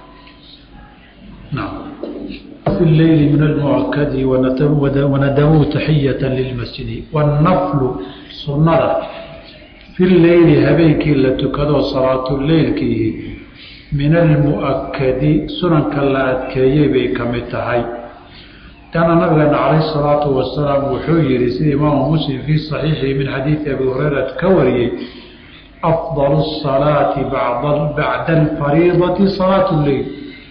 S1: في الليل من المؤكد وندموا تحية للمسجد والنفل سنة في الليل هبيك لتكدو صلاة الليل كيه من المؤكد سنن كلا أتكيه بك متهي كان نبغى عليه الصلاة والسلام وحيري سيد إمام مسلم في صحيحه من حديث أبي هريرة كوري أفضل الصلاة بعد بعد الفريضة صلاة الليل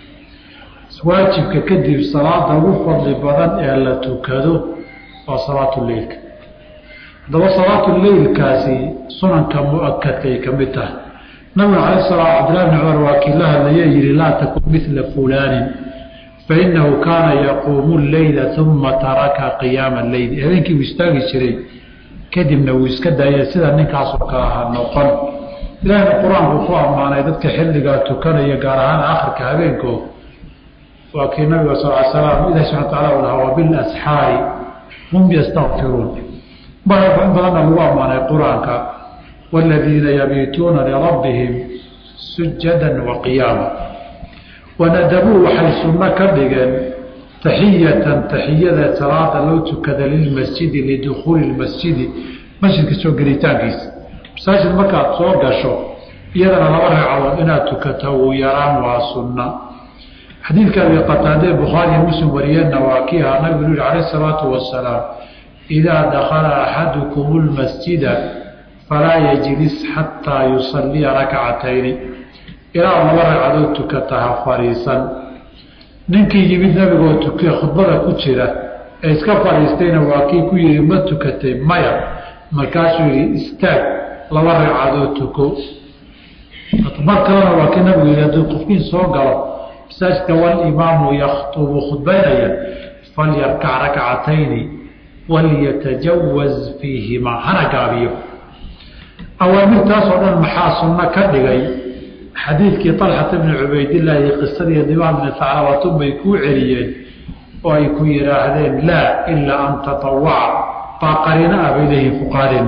S1: waajibka kadib salaada ugu fadli badan ee la tukado waa salaatuleilka haddaba salaatuleilkaasi sunanka mu-akadkay ka mid tahay nabiga cala sala cabdillahi bni cumar waa kii la hadlaya yihi laa takun midla fulaanin fainahu kaana yaquumu leyla uma taraka qiyaama leyl habeenkii uu istaagi jiray kadibna wuu iska daaya sida ninkaasoo kale ha noqon ilahina qur-aanku ku ammaanay dadka xilligaa tukanaya gaar ahaan akhirka habeenkoo waa kii nabiga sal l slam ilahi subana wataala u lahaa wabilasxaari hum yastakfiruun in badanna lagu ammaanay qur-aanka waaladiina yabiituuna lirabbihim sujadan wa qiyaama wanadabuu waxay sunno ka dhigeen taxiyatan taxiyada salaada loo tukada lilmasjidi lidukhuuli lmasjidi masjidka soo gelitaankiisa masaajid markaad soo gasho iyadana laba ragcadood inaad tukato uu yaraan waa sunna xadiidka abi qataade bukhaariy muslim wariyeenna waa kii ahaa nabigu yihi calayh isalaatu wasalaam idaa dakhala axadukum lmasjida falaa yajlis xataa yusalliya rakcatayni ilaa laba ragcadood tukata ha fadhiisan ninkii yimid nabigoo tuke khudbada ku jira ee iska fadhiistayna waa kii ku yihi ma tukatay maya markaasuu yihi istaag laba ragcadood tuko mar kalena waa kii nabigu yihi hadduu qofkiin soo galo masaajidka walimaamu yaktubu khudbaynaya falyarkac rakcatayni walyatajawaz fiihimaa hana gaabiyo awaamirtaasoo dhan maxaa sunno ka dhigay xadiidkii طalxata bni cubaydillaahi qisadii dimaan bni taclabatun bay kuu celiyeen oo ay ku yidhaahdeen laa ilaa an tatawaca baa qariino ah bay leeyihin fuqaadeen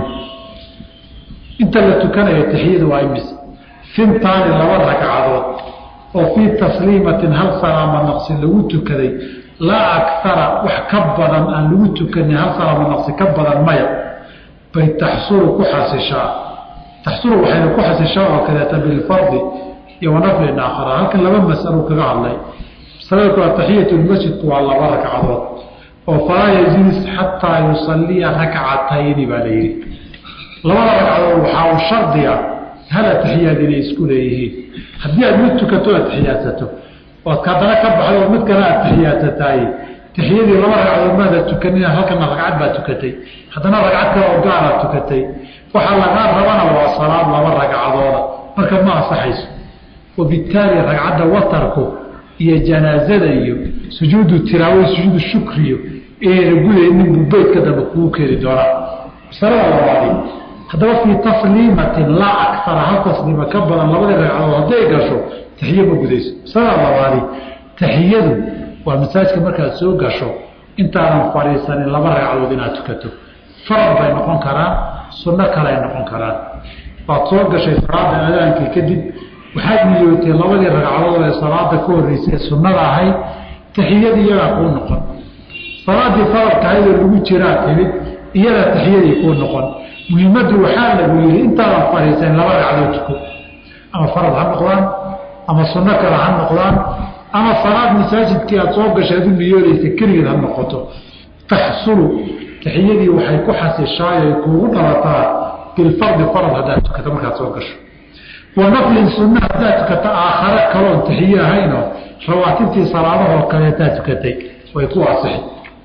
S1: inta la tukanayo taxiyadu waa imis fintaani laba ragcadood oo fii tasliimatin hal salaama naqsi lagu tukaday laa akara wax ka badan aan lagu tukanin hal salaama naqsi ka badan maya bay taxsuru ku xasishaa taxsuru waxayna ku xasishaa oo kaleeta bilfardi iyo wanaflin aakhara halkan laba masalo kaga hadlay masalada kuwaa taxiyatu lmasjidku waa laba ragcadood oo falaa yajilis xataa yusalliya rakcatayni baa la yidhi labada ragcadood waxaa uu shardiga hal atixiyaad inay isku leeyihiin haddii aad mid tukato atixiyaadsato ood haddana ka baxdo oo mid kale atixiyaadsataay taxiyadii laba ragcadood maada tukanina halkana ragcad baa tukatay haddana ragcad kale oo gaaraad tukatay waxaa lagaa rabana waa salaad laba ragcadooda marka ma ansaxayso wabittaali ragcadda watarku iyo janaazada iyo sujuudu tilaawo sujuudu shukriyo inayna gudaynin buu beydka dambe kugu keeni doonaa masalada labaadi haddaba fii tasliimatin laa akara hal tasliima ka badan labadii ragcadood hadday gasho taxiyo ma gudayso masalada labaadi taxiyadu waa masaajka markaad soo gasho intaadan fadhiisanin laba ragcadood inaad tukato farad bay noqon karaan sunno kale ay noqon karaan waad soo gashay salaada aadaankii kadib waxaad niyootay labadii ragcadood ee salaada ka horreysay ee sunnada ahayd taxiyadii iyagaa kuu noqon salaadii faradka ahayd oo lagu jiraa timid iyadaa taxiyadii kuu noqon muhiimaddu waxaa lagu yihi intaadan fadhiisanin laba ragcadood tuko ama farad ha noqdaan ama sunno kale ha noqdaan ama salaad masaajidkii aad soo gashay adu niyoonaysa keligeed ha noqoto taxsulu taxiyadii waxay ku xasishaay ay kuugu dhalataa bilfardi farad haddaad tukato markaad soo gasho wa naflin sunna haddaad tukato aakhare kaloon taxiye ahaynoo rawaatibtii salaadahoo kaleetaa tukatay way ku asixi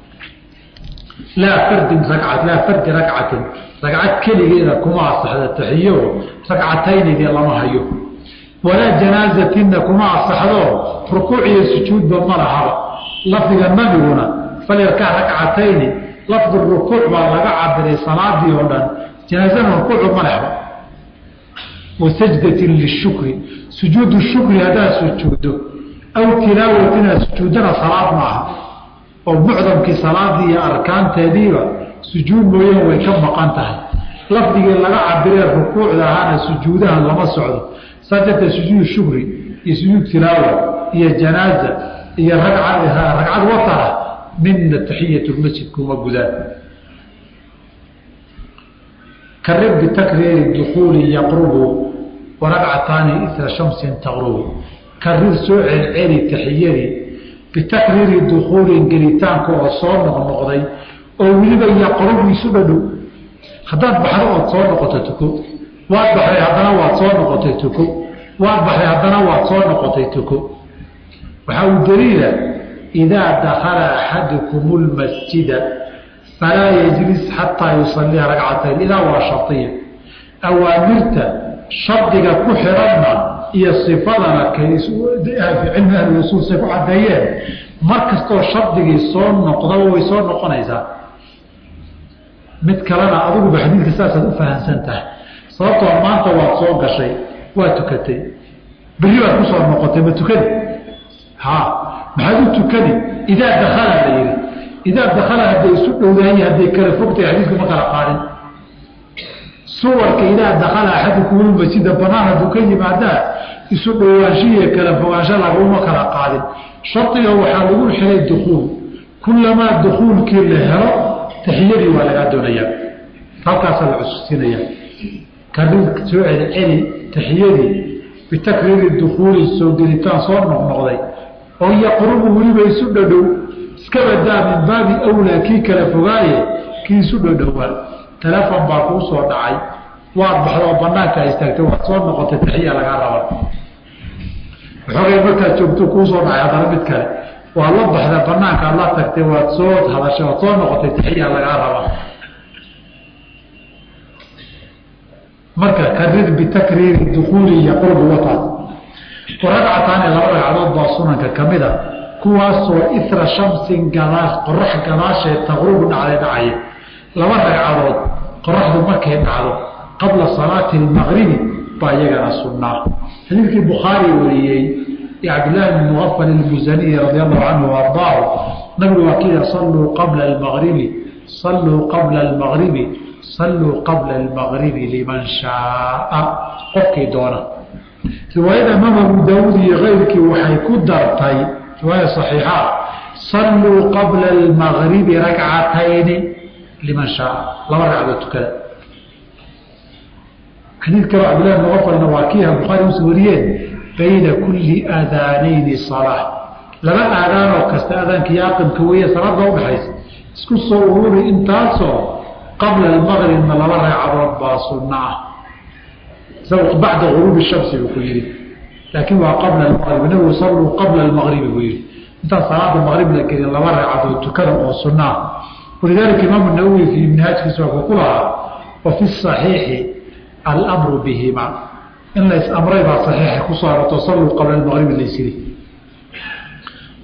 S1: laa fardin racad laa fardi ragcatin ragcad keligeeda kuma asaxda taxiyo ragcataynidii lama hayo walaa janaazatinna kuma asaxdo rukuuc iyo sujuudba ma lahaba lafdiga nabiguna falyarkac ragcatayni lafdu rukuuc baa laga cabiray salaadii oo dhan janaazana rukuucu ma lehba wa sajdatin lishukri sujuudu shukri haddaad sujuuddo aw tilaawatina sujuuddana salaad maaha oo mucdamkii salaadii iyo arkaanteediiba sujuud mooyeen way ka maqan tahay lafdigii laga cabiree rukuucda ahaana sujuudaha lama socdo saa darteed sujuud shukri iyo sujuud tilaawa iyo janaaza iyo ragcad watara midna taxiyatulmasjid kuma gudaan karib bitakriiri dukuuli yaqrubu waragcataani isra shamsin taqrubu karir soo celceli taxiyadii bitakriiri dukuulin gelitaanka oo soo noqnoqday oo weliba yaqrubu isu dhadhow haddaad baxdo ood soo noqoto tuko waad baxday haddana waad soo noqotay tuko waad baxday haddana waad soo noqotay tuko waxaa uu daliila idaa dakala axadukum lmasjida falaa yajlis xataa yusallia ragcatayn idaa waa shariya awaamirta shardiga ku xiranna iyo sifadana cilmi ahli usuul say ku cadeeyeen mar kastoo shardigii soo noqdaba way soo noqonaysaa mid kalena adiguba xadiidka saasaad u fahamsan tahay sababtoo maanta waad soo gashay waa tukatay berri baad kusoo noqotay ma tukani ha maxaad u tukani idaa dakala la yihi idaa dakala hadday isu dhowdahay hadday kala fogtahay xadiidku ma kala qaadin suwarka idaa dakala axadukumulmasjida banaan hadduu ka yimaadaa isu dhowaanshihiiyo kala fogaansho laguma kala qaadin shardiga waxaa lagu xilay dukuul kulamaa dukuulkii la helo taxiyadii waa lagaa doonayaa halkaasaa la cususinaya karir soo celceli taxiyadii bitakriiri dukuuli soo gelitaan soo noqnoqday oo yaqrubu weliba isu dhadhow iska badaa min baabi awlaa kii kala fogaaye kii isu dhadhowaa telefon baa kuu soo dhacay waad baxdoo banaanka istaagtay waad soo noqotay taxiya lagaa raba waxoogay markaad joogto kuu soo dhacay haddana mid kale waad la baxda banaankaad la tagtay waad soo hadashay waad soo noqotay taxiya lagaa raba marka karir bitakriiri dukuuli yaqrubu wataas waragcataani laba ragcadood baa sunanka ka mid a kuwaasoo ira shamsin gadaa qorax gadaasheed taqrubu dhacday dhacaya laba ragcadood qoraxdu markay dhacdo qabla salaati almaqribi baa iyagana sunnaa xadiidkii bukhaari wariyey ee cabdillaahi bn muqafal ilmusaniyi radi allahu canhu ardaahu nabigu waa kida salluu qabla almaqribi salluu qabla almaqribi salluu qabla almaqribi liman shaaa qofkii doona riwaayada imaam abu daawuud iyo keyrkii waxay ku dartay riwaaya saxiixa salluu qabla almaqribi rakcatayni liman shaaa laba ragcadood tukada xadiid kaloo cabdillahi muqafalna waa kiiha bukhaari usa wariyeen bayna kulli aadaanayni salaa laba aadaanoo kasta aadaankiiyo aqimka weeye salaadda udhaxaysa isku soo ururi intaasoo qabla almaqribna laba ragcadood baa sunno ah isagu bacda guruubi shamsi buu ku yihi laakiin waa qabla almaqrib nabigu salluu qabla almaqribi buu yihi intaan salaada maqrib la gelin laba ragcadood tukada oo sunno ah walidaalika imaamu nawowi fii minhaajkiisa waa ku lahaa wa fi saxiixi almru bihima in lays amray baa saxiixa kusoo aroorto salluu qabla almaqribi laysiri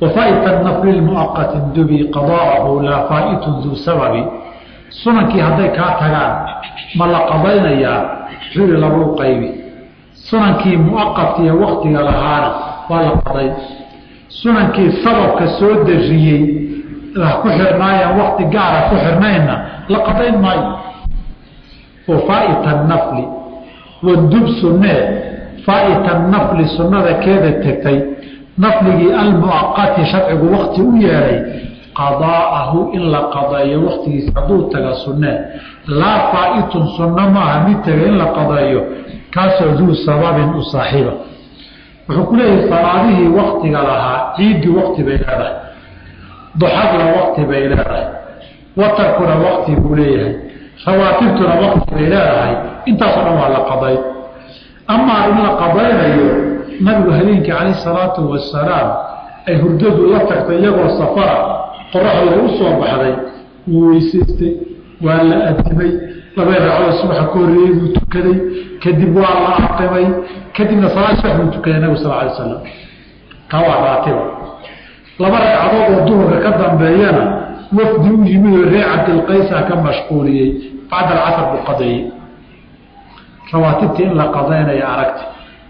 S1: wafaaita nafli lmuaqati dubi qadaahu laa faa'itun duu sababi sunankii hadday kaa tagaan ma la qadaynayaa xuri lagu qaybi sunankii muaqadkiiyo waktiga lahaana waa la qadayn sunankii sababka soo dariyey ku xirnaayaan wakti gaara ku xirnaynna la qadayn maayo wafaaita nafli wadub sunnee faaita nafli sunnada keeda tegtay nafligii almuaqati sharcigu wakti u yeelay qadaa'ahu in la qadeeyo waktigiisa hadduu taga sunnee laa faa'itun sunno maaha mid taga in la qadeeyo kaasoo duu sababin u saaxiiba wuxuu ku leeyahay salaadihii waktiga lahaa ciiddii wakti bay leedahay duxadna wakti bay leedahay watarkuna wakti buu leeyahay rawaatibtuna wakti bay leedahay intaasoo dhan waa la qaday amaa in la qadaynayo nabigu habeenkii calayh salaatu wasalaam ay hurdadu la tagtay iyagoo safara qoraxda u soo baxday wuu weysaystay waa la adimay labay ragcoo subaxa ka horreeyey buu tukaday kadib waa la aqimay kadibna salaad subax buu tukaday nabigu sal alay slam kaa waa raatiba laba ragcadood oo duhurka ka dambeeyana wafdi u yimid oo reer cabdilqaysa ka mashquuliyey bacda alcasar buu qadeeyey rawaatibtii in la qadaynaya aragti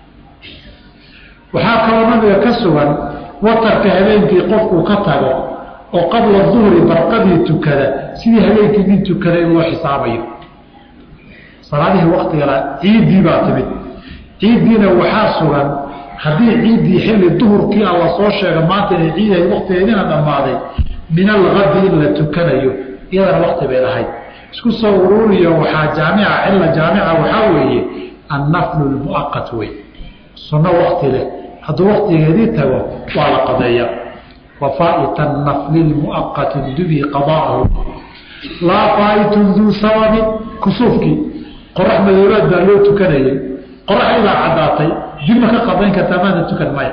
S1: waxaa kaloo nabiga ka sugan watarka habeenkii qofkuu ka tago oo qabla duhri barqadii tukada sidii habeenkii nin tukaday loo xisaabayo salaadihii waktigala ciiddii baa timid ciiddiina waxaa sugan haddii ciiddii xilli duhurkii alla soo sheega maanta inay ciidahay waktigeedina dhammaaday min algadi in la tukanayo iyadana wakti bay lahayd isku soo ururiyo waxaa jaamica cilla jaamica waxaa weeye annaflu lmuaqat wey sunno wakti leh hadduu waktigeedii tago waa la qadeeya wafaaita nafli lmuaqati dubi qadaahu laa faa'itun duu sababin kusuufkii qorax madoobaad baa loo tukanayay qorax ilaa caddaatay dibma ka qadayn kartaa maada tukan maya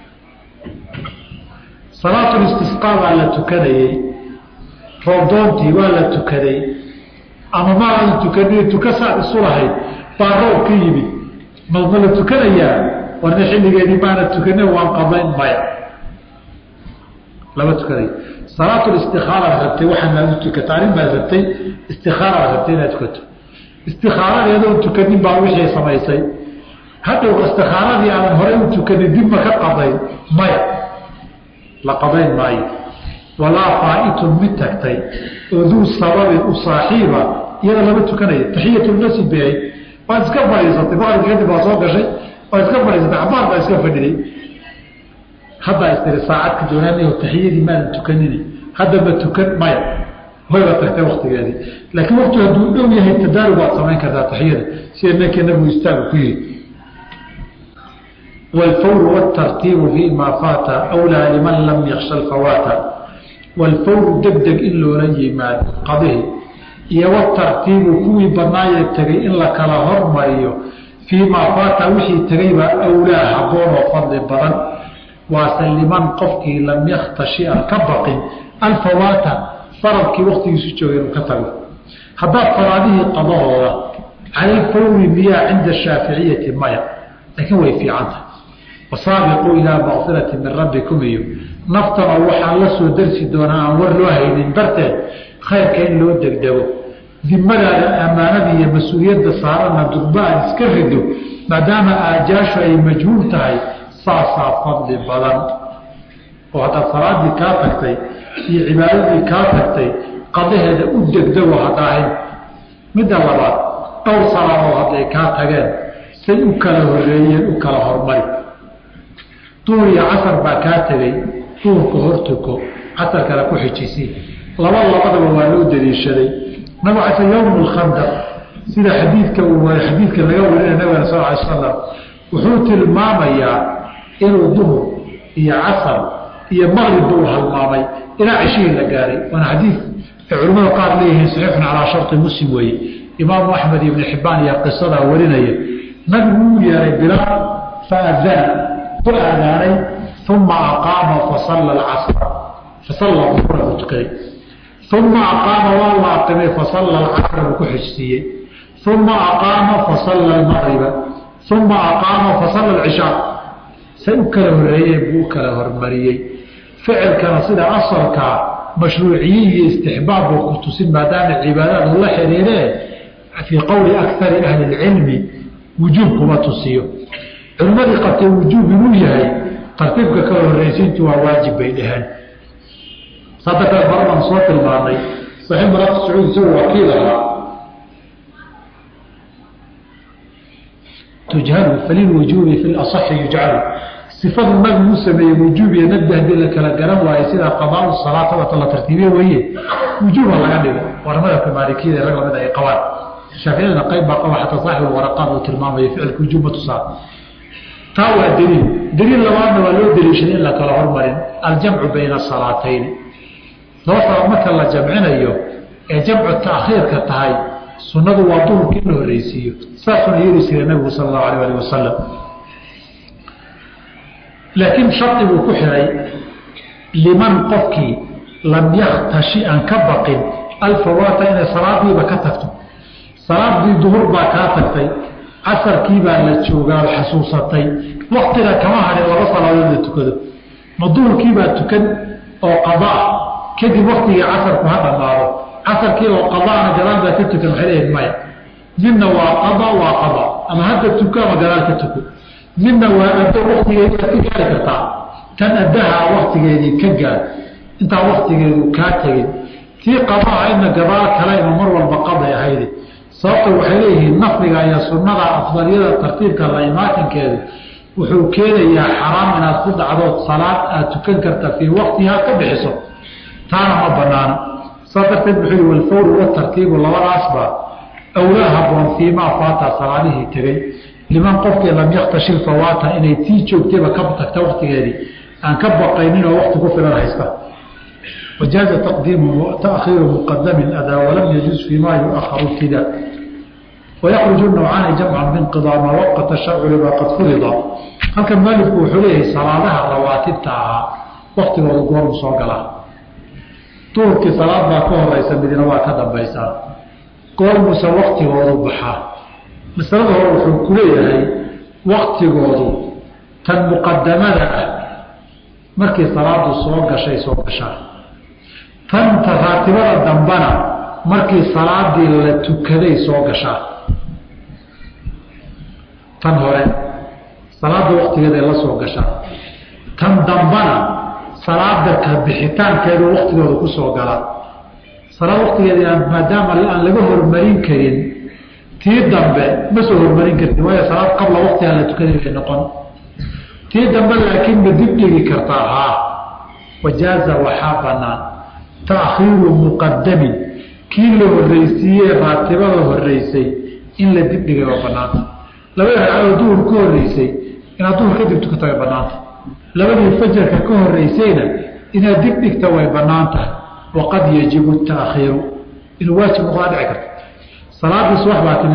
S1: salaatulistisqaa baa la tukanayey roobdoontii waa la tukaday ama maadan tukanin tuka saad isu lahayd baa roob ka yimid ma ma la tukanayaa warna xilligeedii maana tukanin waan qadayn maya lama tukanay salaatulistiaaraad rabtay waxaan aad u tukata arrin baad rabtay istikaaraad rabtay inaad tukato istikaaradeedoon tukanin baa wixii samaysay hadhow istikaaradii aadan horey u tukanin dib ma ka qadayn maya la qadayn maayo walaa faa'itun mid tagtay oo duu sababin u saaxiiba iyada lama tukanaya taxiyatulmasjid bay ahayd waad iska fadhiisatay maqribka kadib waa soo gashay waad iska fadhiisatay cabaar baa iska fadhiday haddaa istiri saacad ka doonaanayo taxiyadii maadan tukanini hadda ma tukan maya wayba tagtay waktigeedii laakiin waktu hadduu dhow yahay tadaarug waad samayn kartaa taxiyada sida ninkii nabigu istaagu ku yiri والفور والترتيب فيما فات أولى لمن لم يخشى الفوات والفور دقدق إن لو يماد قضيه iyo والترتيب kuwii banaaya tagay in la kala hormariyo فيما فات wixii tagayba أولaa haboon oo fadli badan waase liman qofkii lam yakhtashi an ka baqin alfawaata faradkii waktigiisu joogay inuu ka tago haddaad faraadihii qadahooda cala lfawri miyaa cinda shaaficiyati maya laakiin way fiicanta wasaabiquu ilaa makfirati min rabbikum iyo naftana waxaan la soo darsi doonaa aan war loo haynin darteed khayrka in loo degdego dimadaada ammaanada iyo mas-uuliyadda saarana durba aad iska rido maadaama aajaashu ay majhuul tahay saasaa fadli badan oo haddaad salaadii kaa tagtay iyo cibaadadii kaa tagtay qadaheeda u degdego hadaahayn midda labaad dhowr salaadood hadday kaa tageen say u kala horeeyeen u kala hormari duur iyo casar baa kaa tegey duurka hortuko casar kale ku xijisi laba labadaba waa loo daliishaday nabig case yowm lkhandaq sida xadiidka uu xadiidka laga warinaya nabiga sal ly slam wuxuu tilmaamayaa inuu duhur iyo casar iyo maqribba uu halmaamay ilaa cishihii la gaaray waana xadiid ay culimmada qaar leeyihiin saxiixun calaa sharti muslim weeye imaamu axmed iyo ibnu xibbaan iyo qisadaa warinaya nabigu uu yeeray bilaal faadana ku aadaanay uma aqaama fasalla alcasra fasalla duhura buu tukaday uma aqaama waa la aqimay fasalla alcasra buu ku xijsiiyey uma aqaama fasalla almaqriba uma aqaama fasalla alcishaa say u kala horeeyeen buu u kala hormariyey ficilkana sida asalkaa mashruuciyin iyo istixbaab buu ku tusin maadaama cibaadaad ula xiriiree fii qowli akari ahli lcilmi wujuub kuma tusiyo culimmadii qabtay wujuub inuu yahay tartiibka ka horreysiintu waa waajib bay dhaheen saa darteed horadan soo tilmaanay saxiix maraaqi sacuud isagoo wakiil ahaa tujhalu falilwujuubi fi lasaxi yujcalu sifadu nabigu u sameeyey wujuub iyo nadbi haddii la kala garan waayo sida qadaau salaata wata la tartiibiye weeye wujuuba laga dhigo waana madhabka maalikiyada rag lamid ay qabaan shaaficiyadana qayb baa qaba xataa saaxibu waraqaad uu tilmaamayo ficilka wujuub ma tusaa taa waa daliil daliil labaadna waa loo daliishaday in la kala hormarin aljamcu bayna asalaatayn laba salaad marka la jamcinayo ee jamcu taakhiirka tahay sunnadu waa duhurka in la horreysiiyo saasuna yeeli jiray nabigu sala allahu alayh alih wasalam laakiin shardi buu ku xiray liman qofkii lam yaktashi aan ka baqin alfawaata inay salaadiiba ka tagto salaadii duhur baa kaa tagtay casarkii baa la joogaa xasuusatay waktiga kama hadhin laba salaadood la tukado ma duhurkiibaa tukan oo qadaa kadib waktigii casarku ha dhammaado casarkii oo qadaana gadaal baa ka tukan waxay leeyihin maya midna waa qada waa qada ama hadda tuko ama gadaal ka tuko midna waa addo waktigeedii aad ka gaari kartaa tan addaha waktigeedii ka gaar intaa waktigeedu kaa tegin tii qadaha ina gadaal kale ima mar walba qaday ahayde sababta waxay leeyihiin nafliga iyo sunnada afdaliyada tartiibka la imaatinkeedu wuxuu keenayaa xaraam inaad ku dhacdood salaad aad tukan karta fii waktiha ka bixiso taana ma banaano saas darteed wuxuu yihi walfawru watartiibu labadaasba awlaa haboon fiimaa faata salaadihii tegey liman qofkii lam yaktashi fawaata inay tii joogtayba ka tagta waktigeedii aan ka baqaynin oo wakti ku filan haysta wajaaza taqdiimu taakhiiru muqadamin adaa walam yajuuz fiimaa yuaharu ibtidaa wayakruju nawcaani jamcan binqidaa maa waqata sharcu baa qad furida halkan maalifku wuxuu leeyahay salaadaha rawaatibta ahaa waktigooda goormu soo galaa duhurkii salaad baa ka horeysa midina waa ka dambaysaa goormuse waktigoodu baxaa masalada hore wuxuu ku leeyahay waktigoodu tan muqadamada ah markii salaadu soo gashay soo gashaa tan raatibada dambana markii salaadii la tukaday soo gashaa tan hore salaada waktigeeday la soo gashaa tan dambana salaada ka bixitaankeedu waktigooda ku soo galaa salaad waktigeeda maadaama aan laga hormarin karin tii dambe ma soo hormarin karti waayo salaad qabla waktigaa la tukaday bay noqon tii dambe laakiin ma dib dhigi kartaa haa wajaaza waxaa banaan taakhiiru muqadamin kii la horreysiiyey raatibada horreysay in la dib dhigay waa banaanta labada ragcadood duhur ka horreysay inaad duhur kadib tukata way banaanta labadii fajarka ka horreysayna inaad dib dhigta way banaan tahay waqad yajibu taakhiiru inuu waajib noqdaa dhici karta salaadii subax baa timi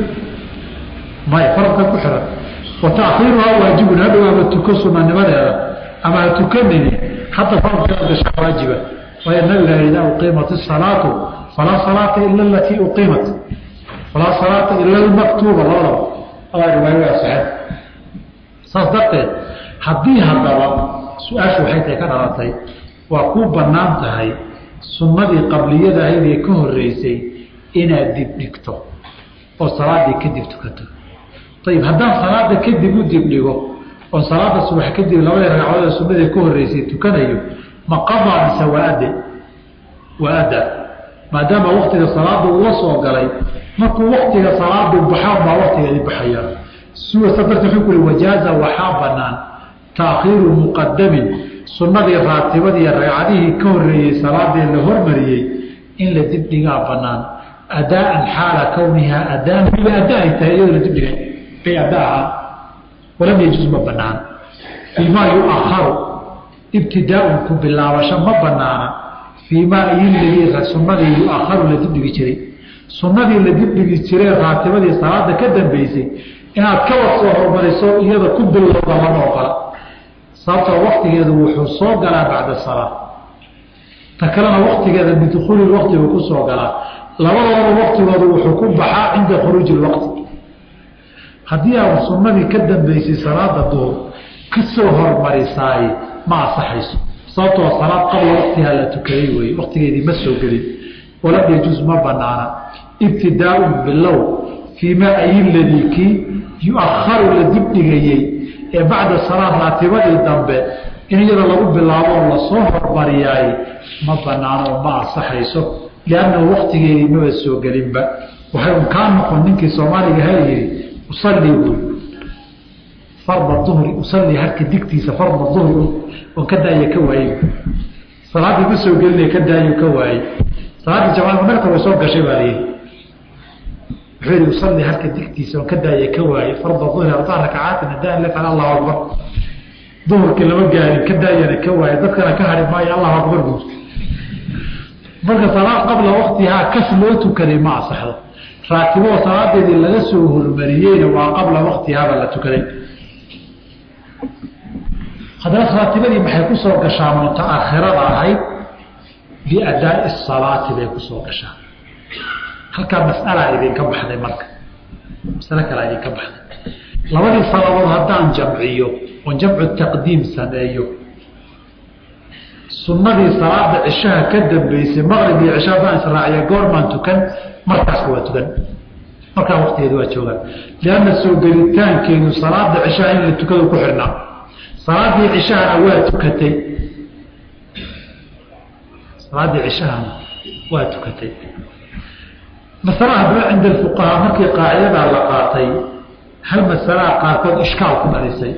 S1: maya faradka ku xiran wa taakhiiruhaa waajibun hadhowaaba tuko sunanimadeeda ama ha tukanini hadda faradkeeda gasha waajiba waayo nabiga idaa uqiimat isalaatu falaa salaata ila alatii uqiimat falaa salaata ila almaktuuba labadaba adaa riwaayadaa saxeed saas darteed haddii haddaba su-aashu waxay tahay ka dhalatay waa kuu bannaan tahay sunnadii qabliyada ahayd ee ka horreysay inaad dib dhigto oo salaadii kadib tukato ayib haddaan salaada kadib u dib dhigo oo salaada subax kadib labadii ragcadood ee sunnadii ka horreysay tukanayo ma qadaa mise waa adde waa adda maadaama waktiga salaada uga soo galay markuu waktiga salaadu baxaan baa waktigeedii baxaya suwasa darteed wuxuu ku uri wajaaza waxaa bannaan taakhiiru muqadamin sunnadii raatibadii ragcadihii ka horreeyey salaadii la hormariyey in la dibdhigaa bannaan adaaan xaala kownihaa adaan waliba adda ay tahay iyadoo la dibdhigay bay adda ahaa walam yajuuz ma bannaan fiimaa yuakharu ibtidaaun ku bilaabasho ma banaana fiimaa iyoladii sunnadii yuakharu la dibdhigi jiray sunnadii la dibdhigi jiray raatibadii salaada ka dambeysay inaad ka wad soo hormariso iyada ku bilowda lama ogola sababtoo waktigeedu wuxuu soo galaa bacda salaa ta kalena waktigeeda bidukhuuli waqti buu ku soo galaa labadoodaba waktigoodu wuxuu ku baxaa cinda khuruuji lwaqti haddii aad sunnadii ka dambeysay salaada duhur ka soo hormarisaay ma asaxayso sababtoo salaad qabla waktihaa la tukaday wey waktigeedii ma soo gelin walam yajuus ma banaana ibtidaaun bilow fii maa ayiladii kii yu-aharu la dibdhigayey ee bacda salaad raatibadii dambe in iyada lagu bilaabo oo lasoo hormariyaay ma banaano oo ma ansaxayso liannahu waktigeedii maba soo gelinba waxay un kaa noqon ninkii soomaaliga ha yidhi usallii buy farda duhri usallii harka digtiisa farda duhri oon ka daaya ka waayey salaaddii ma soo gelinaya ka daayo ka waayey salaaddii jamaca marka way soo gashay baa layidhi wuxuu yihi usallii harka digtiisa oon ka daaya ka waayey farda duhri arbaca rakacaatin hadaan lefal allahu akbar duhurkii lama gaarin ka daayana ka waayey dadkana ka hari maayo allahu akbar buu marka salaad qabla waktihaa kas loo tukaday ma asaxdo raatiboo salaadeedii laga soo hormariyeyna waa qabla waktihaaba la tukaday haddana raatibadii maxay ku soo gashaa mutaakhirada ahayd biadaai salaati bay ku soo gashaa halkaa mas'alaa idinka baxday marka masale kalaa idinka baxday labadii salaadood haddaan jamciyo oon jamcu taqdiim sameeyo sunnadii salaada cishaha ka dambeysay maqrib iyo cisha haddaan israaciya goormaan tukan markaaska waa tukan markaa waktigeedi waa joogaan lianna soo gelitaankeedu salaada cishaha in la tukado ku xidhnaa salaadii cishahana waa tukatay salaaddii cishahana waa tukatay masala haddaba cinda alfuqahaa markii qaacidadaa la qaatay hal masalaha qaarkood ishkaal ku dhalisay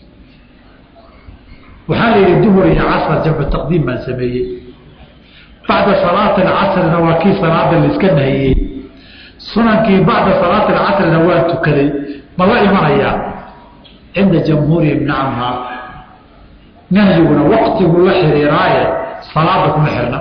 S1: waxaa la yidhi duhur iyo casr jamcu taqdiim baan sameeyey bacda salaati alcasrina waa kii salaada laiska nahiyey sunankii bacda salaati alcasrina waa tukaday ma la imanayaa cinda jamhuurihim nacamhaa nahyiguna waktigu la xiriiraaye salaada kuma xirna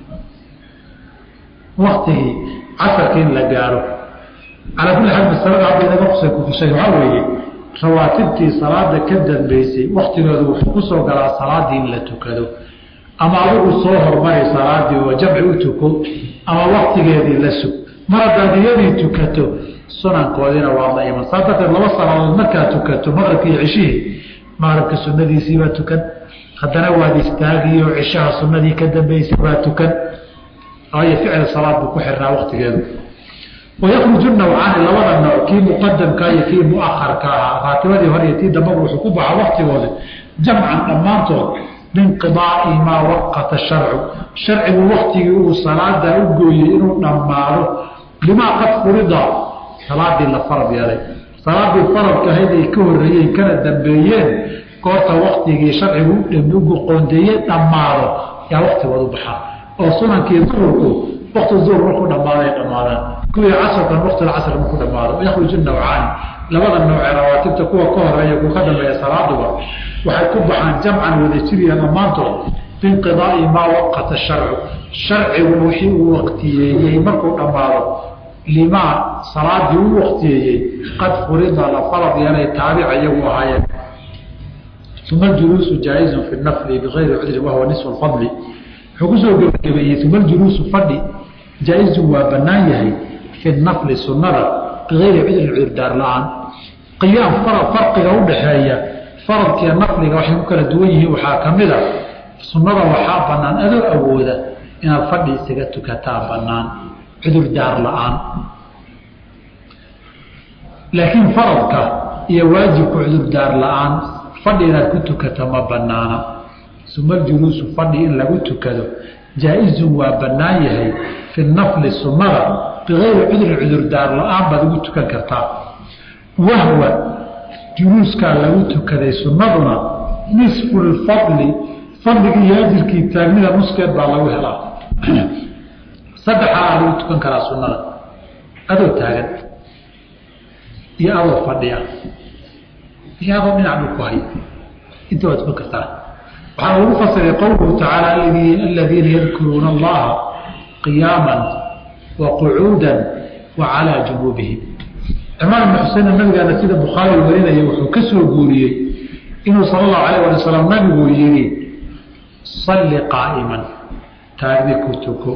S1: waktigii casarka in la gaaro calaa kulli xaal masalada hadda inaga qusay kufushay waxaa weeye rawaatibtii salaada ka dambeysay waktigooda wuxuu ku soo galaa salaadii in la tukado ama adigu soo hormari salaadii oo jamci u tuko ama waktigeedii la sug mar haddaad iyadii tukato sunankoodiina waa la iman saa darteed laba salaadood markaad tukato maqribka iyo cishihii maqribka sunadiisiibaa tukan haddana waad istaagi oo cishaha sunadii ka dambeysay baa tukan waayo ficil salaad buu ku xirnaa waktigeedu wayakruju nawcaani labada nooc kii muqadamka iyo kii muaharka ahaa raatibadii hore iyo tii dambaba wuxuu ku baxa waktigooda jamcan dhammaantood binqidaai maa waqata sharcu sharcigu waktigii uu salaada u gooyey inuu dhammaado limaa qad furida salaadii la farad yeelay salaadii faradka ahayd ay ka horeeyeen kana dambeeyeen goorta waktigii sharcigu ugu qoondeeyey dhammaado yaa waktigooda u baxaa oo sunankii duhurku wakti duhur markuu dhammaaday dhammaadaan kuwii casrkan waktilcasr markuu dhamaado yakhruju nawcaani labada noocee rawaatibta kuwa ka horeeya kuwa ka dambeeya salaaduba waxay ku baxaan jamcan wadajiriya dhammaantood biinqidaai maa waqata sharcu sharcigu wixii uu waktiyeeyey markuu dhammaado limaa salaadii u waktiyeeyey qad furida la farad yeelay taabica iyagu ahaayeen uma aljuluusu jaa-izun fi nafli bigayri cudrin wahuwa nisfu lfadli wuxuu kusoo gebagabeeyey uma aljuluusu fadhi jaa-izun waa bannaan yahay fi nafli sunnada bigayri cudrin cudurdaar la-aan qiyaam farad farqiga udhaxeeya faradkiiyo nafliga waxay ku kala duwan yihiin waxaa ka mid a sunnada waxaa bannaan adoo awooda inaad fadhi isaga tukataa bannaan cudurdaar la-aan laakiin faradka iyo waajibka cudurdaar la-aan fadhi inaad ku tukata ma banaana sumaljuluusu fadhi in lagu tukado jaa-izun waa bannaan yahay fi nafli sunnada bigayri cudrin cudurdaar la-aan baad ugu tukan kartaa wahwa juluuskaa lagu tukaday sunnaduna nisfu lfadli fadligii iyo ajirkii taagnida nuskeed baa lagu helaa saddexaa lagu tukan karaa sunnada adoo taagan iyo adoo fadhiya iyo adoo dhinac dhul ku hay inta waad tukan kartaa waxaa lagu fasiray qowluhu tacaala aladiina yadkuruuna allaha qiyaama wa qucuuda wa calaa junuubihim cimraan ibn xusein nabigaana sida bukhaari warinaya wuxuu ka soo guuriyey inuu sala allahu alayh wali wasalam nabigu yihi salli qaa'iman taagni ku tuko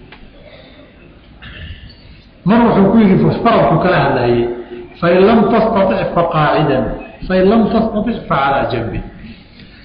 S1: mar wuxuu ku yihi faradku kala hadlayay fain lam tastatic faqaacidan fain lam tastatic facalaa janbi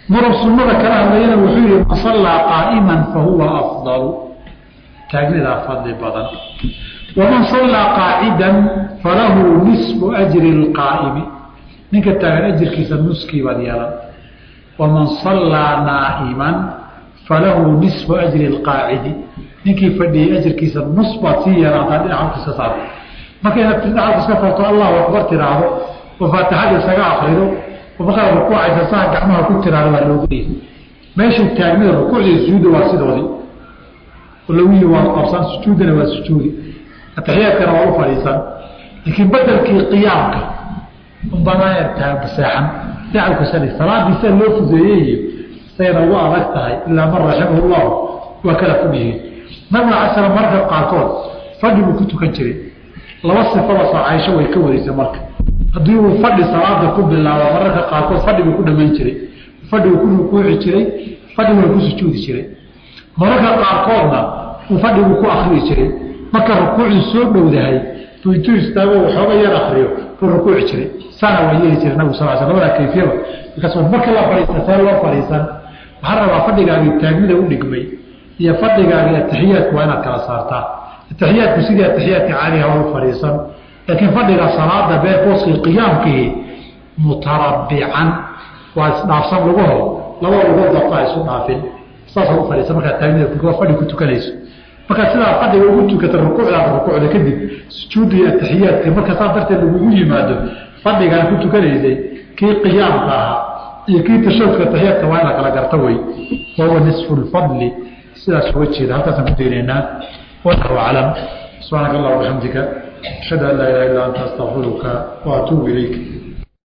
S1: maruu sunnada kala hadlayana wuxuu yihi man sallaa qaa'iman fahuwa afdalu taagnidaa fadli badan waman sallaa qaacidan falahu nisfu ajri lqaa'imi ninka taagan ajirkiisa nuskii baad yeelan waman sallaa naa'iman falahu nisfu ajri lqaacidi ninkii fadhiyey ajirkiisa nus baad sii yeelataa dhinaca iska saarto marka inaad dhinaca iska farto allahu akbar tiraahdo oo faatixada isaga akrido oo markaad rukuucaysa saa gacmaha ku tiraahdo waa looguleeyay meeshay taagnida rukuucdii sujuudda waa sidoodii oo lagu yihi waa qabsan sujuuddana waa sujuudi ataxiyaadkana waa u fadhiisan laakiin bedelkii qiyaamka unbanaa seexan dacalkusali salaadii sida loo fudeeyey sayna ugu adag tahay ilaa man raximahu llahu waa kala fog yihiin nabiga ala slam marka qaarkood fadhi buu ku tukan jiray laba sifada soo caysho way ka wareysay marka haddii uu fadhi salaada ku bilaabo mararka qaarkood fadhi buu ku dhamayn jiray fadhi buu ku rukuuci jiray fadhi buu ku sujuudi jiray mararka qaarkoodna uu fadhi buu ku akriyi jiray marka rukuucii soo dhowdahay buu intuu istaago waxooga yar akriyo buu rukuuci jiray saana waa yeeli jiray nabigu sal sl labada kayfiyaba markaas marka la fadhiista see loo fadhiisan waxaa rabaa fadhigaagii taagnida u dhigmay iyo fadhigaagii atixiyaadku waa inaad kala saartaa atixiyaadku sidii atixiyaadka caadiga waa u fadhiisan laakiin fadhiga salaada bee booskii qiyaamkii mutarabbican waa isdhaafsan lugaho laba lugood dabta isu dhaafin saasa u fadhiisa markaa taagnida fadhi ku tukanayso markaa sidaa fadhiga ugu tukata rukuucdaada rukuucda kadib sujuudda iyo atixiyaadka marka saas darteed lagugu yimaado fadhigaan ku tukanaysay kii qiyaamka ahaa iyo kii tashahudka atixiyaadka waa in la kala garta wey wahuwa nisfu lfadli sidaas uga jeeda halkaasaan ku daynaynaa wallahu aclam subxaanaka allah wabixamdika ashhadu an laa ilaha illa anta astaqfiruka wa atuubu ilayk